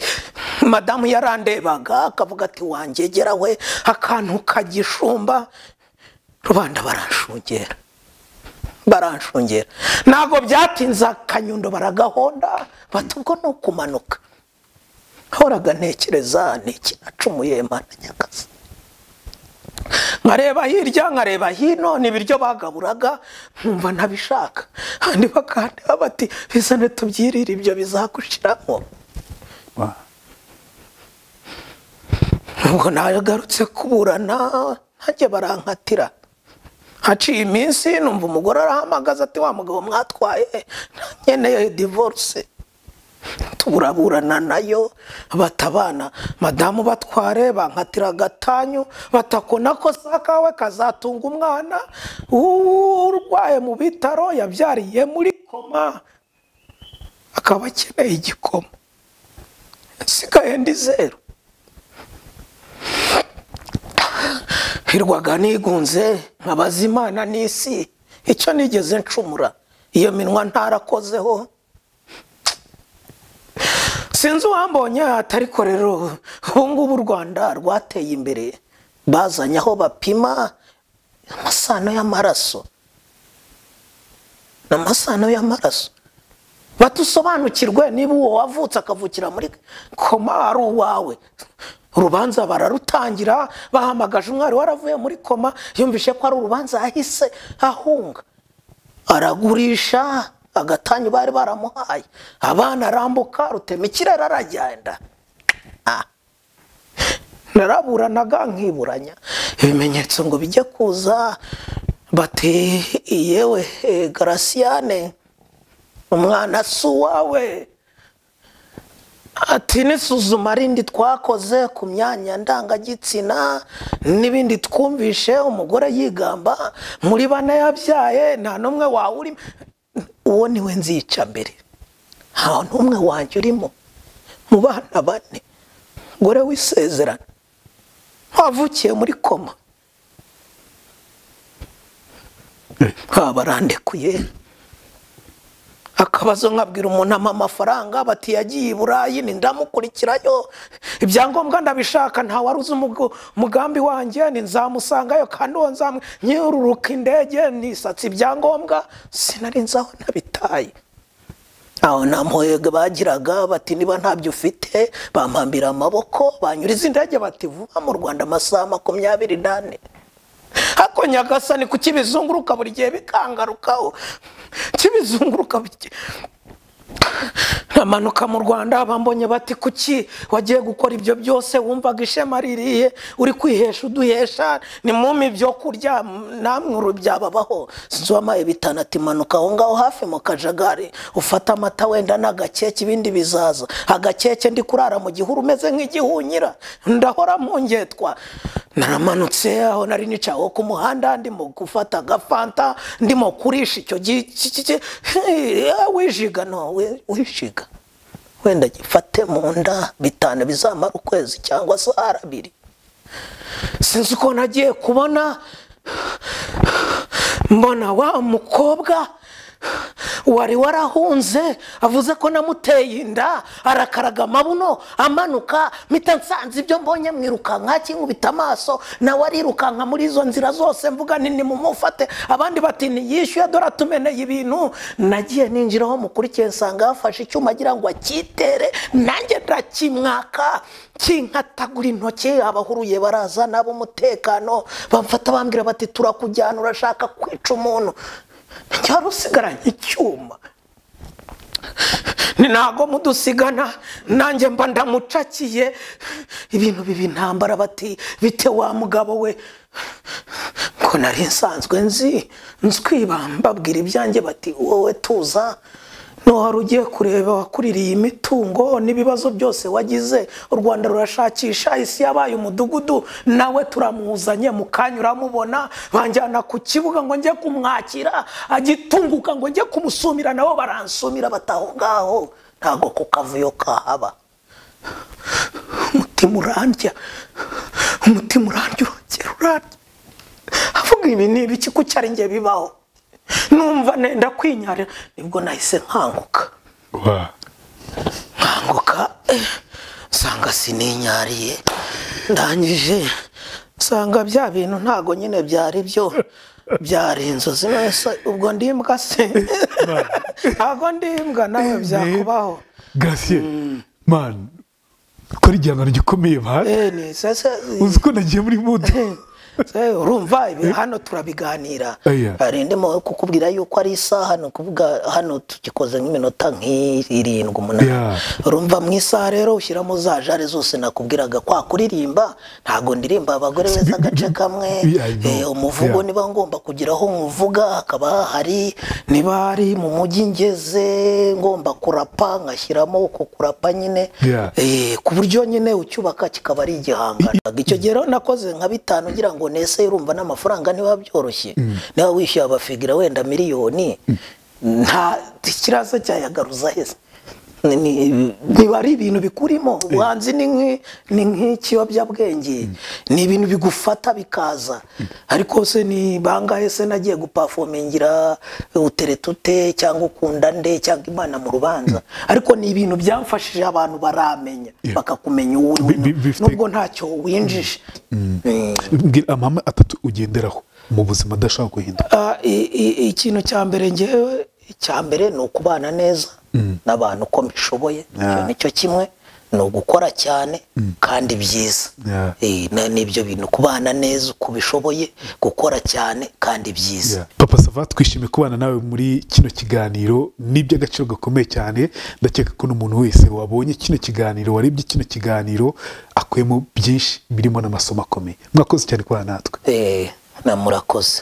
madamu yarandebaga akavuga ati wangegera we akantu kagishumba rubanda baranshungera baranshungera ntabwo byatinze akanyundo baragahonda bati ubwo ni ukumanuka horaga ntekereza ni ikinacumuye mana nyakazi nkareba hirya nkareba hino ni ibiryo bagaburaga nkumva ntabishaka kandi bakandeba bati bizane tubyirire ibyo bizagushiramo ubwo nagarutse kuburana ntajye barankatira haciye iminsi numva umugore arahamagaza ati wa mugabo mwatwaye nkeneye divorce turaburana nayo batabana madamu batware bankatira agatanyu batakona ko kawe kazatunga umwana urwaye mu bitaro yabyariye muri koma akaba akeneye igikoma nsigaye ndi zeru hirwaga nigunze nkabaza imana n'isi icyo nigeze ncumura iyo minwa ntarakozeho sinzi uwambonye atariko rero ubu ngubu u rwanda rwateye imbere bazanye aho bapima amasano y'amaraso ni amasano y'amaraso batusobanukirwe niba uwo wavutse akavukira muri koma ari uwawe urubanza bararutangira bahamagaje umwari waravuye muri koma yumvishe ko ari urubanza yahise ahunga aragurisha agatanyu bari baramuhaye abana arambuka rutema ikirere aragenda naraburanaga nkiburanya ibimenyetso ngo bijye kuza bati yewe garasiyane umwana si uwawe ati n'isuzuma rindi twakoze ku myanya ndangagitsina n'ibindi twumvishe umugore yigamba muri bane yabyaye nta n'umwe wawurimo uwo ni we nzica mbere nta n'umwe wanjye urimo mu bana bane gore wisezerana wavukiye muri koma barandekuye akabazo nkabwira umuntu ampa amafaranga bati yagiye i burayi ni ndamukurikirayo ibyangombwa ndabishaka nta wari uzi umugambi wanjye ni nzamusangayo kandi uwo nzamwe nyiruruka indege nisatse ibyangombwa sinari nzi aho nabitaye aho nta mpoyega bagiraga bati niba ntabyo ufite bampambira amaboko banyuriza indege bati vuba mu rwanda amasaha makumyabiri n'ane hako nyagasani kuko ibizunguruka buri gihe bikangarukaho kibizunguruka ntamanuka mu rwanda bambonye bati kuki wagiye gukora ibyo byose wumvaga ishema ririye uri kwihesha uduhesha ni mumi ibyo kurya namwe urubyababaho sinzwamaye bitanu ati manuka aho ngaho hafi mu kajagari ufata amata wenda n'agakeke ibindi bizaza agakeke ndi kurara mu gihuru umeze nk'igihunyira ndahora mu ngetwa naramanutse aho nari nicaye ku muhanda ndimo gufata agafanta ndimo kurisha icyo gi- ki- ki- ki- wishiga no we- wishiga wenda gifate mu nda bitanu bizamara ukwezi cyangwa se ari abiri sinzi uko nagiye kubona mbona wa mukobwa wari warahunze avuze ko namuteye inda arakaraga amabuno amanuka mpita nsanze ibyo mbonye mwirukanka kinkubita amaso nawe arirukanka muri izo nzira zose mvuga nini mumufate abandi bati ntiyishyuye dore atumeneye ibintu nagiye ninjira aho mukurikiye nsanga yafashe icyuma agira ngo akitere nanjye ndakimwaka kinkatagura intoki abahuruye baraza n'ab'umutekano bamfata bambwira bati turakujyana urashaka kwica umuntu wari usigaranye icyuma ni ntago mudusigana nanjye mba ndamucakiye ibintu bibi ntambara bati bite wa mugabo we ngo nari nsanzwe nzi nzwibamba bwira ibyanjye bati wowe tuza wari ugiye kureba wakuririye imitungo n'ibibazo byose wagize u rwanda rurashakisha isi yabaye umudugudu nawe turamuzanye mu kanya uramubona banjyana ku kibuga ngo njye kumwakira agitunguka ngo njye kumusumira nabo baransumira bataho ngaho ntabwo ku kavuyo kahaba umutima urandya umutima urandya urongera urandya avuga ibi ni ibiki ko cyari njye bibaho numva nenda kwinyara nibwo nahise nkanguka Wa. nkanguka eh, nsanga sininyariye ndangije nsanga bya bintu ntago nyine byari byo byari inzozi nonese ubwo ndi imbwa se ntago ndi imbwa nawe byakubaho Gratien man ukora igihangano gikomeye man Eh, ni sasa uzi ko nagiye muri mudu Se, urumva ibi hano turabiganira Aya. hari ndimo kukubwira yuko ari isaha ni ukuvuga hano tugikoze nk'iminota nk'irindwi Yeah. umunani urumva mu isaha rero ushyiramo za jare zose nakubwiraga kwa kuririmba ntabwo ndirimba abagore beza agace kamwe Yeah, I know. Eh, umuvugo Yeah. niba ngomba kugira aho nkuvuga hakaba hahari niba ari mu mujyi ngeze ngomba kurapa ngashyiramo uko kurapa nyine Yeah. Eh, ku buryo nyine ucyubaka kikaba ari igihangano icyo gihe rero nakoze nka bitanu ngira ngo nese urumva n'amafaranga ntiba byoroshye niba wishyuye abafigira wenda miliyoni nta kiraza cyayagaruza heza Ni- ni- biba ari ibintu bikurimo ubuhanzi ni nk'i- ni nk'ikiyobyabwenge ni ibintu bigufata bikaza ariko se ni bangahe se nagiye gupafomingira uteretute cyangwa ukunda nde cyangwa imana mu rubanza ariko ni ibintu byamfashije abantu baramenya Yeah. bakakumenya uwo uri we. Bi- bi- bifite- nubwo ntacyo winjije Eh, mbwira amahame atatu ugenderaho mu buzima adashaka guhinduka Ah, i- i- ikintu cya mbere ngewe icya mbere ni ukubana neza n'abantu uko mbishoboye icyo Yeah. ni cyo kimwe ni ugukora cyane kandi byiza Yeah. Eh, na- nibyo bintu kubana neza uko ubishoboye gukora cyane kandi byiza papa sava twishimiye kubana nawe muri kino kiganiro ni iby'agaciro gakomeye cyane ndakeka ko n'umuntu wese wabonye kino kiganiro warebye kino kiganiro akuyemo byinshi birimo n'amasomo akomeye mwakoze cyane kubana natwe Eh, na murakoze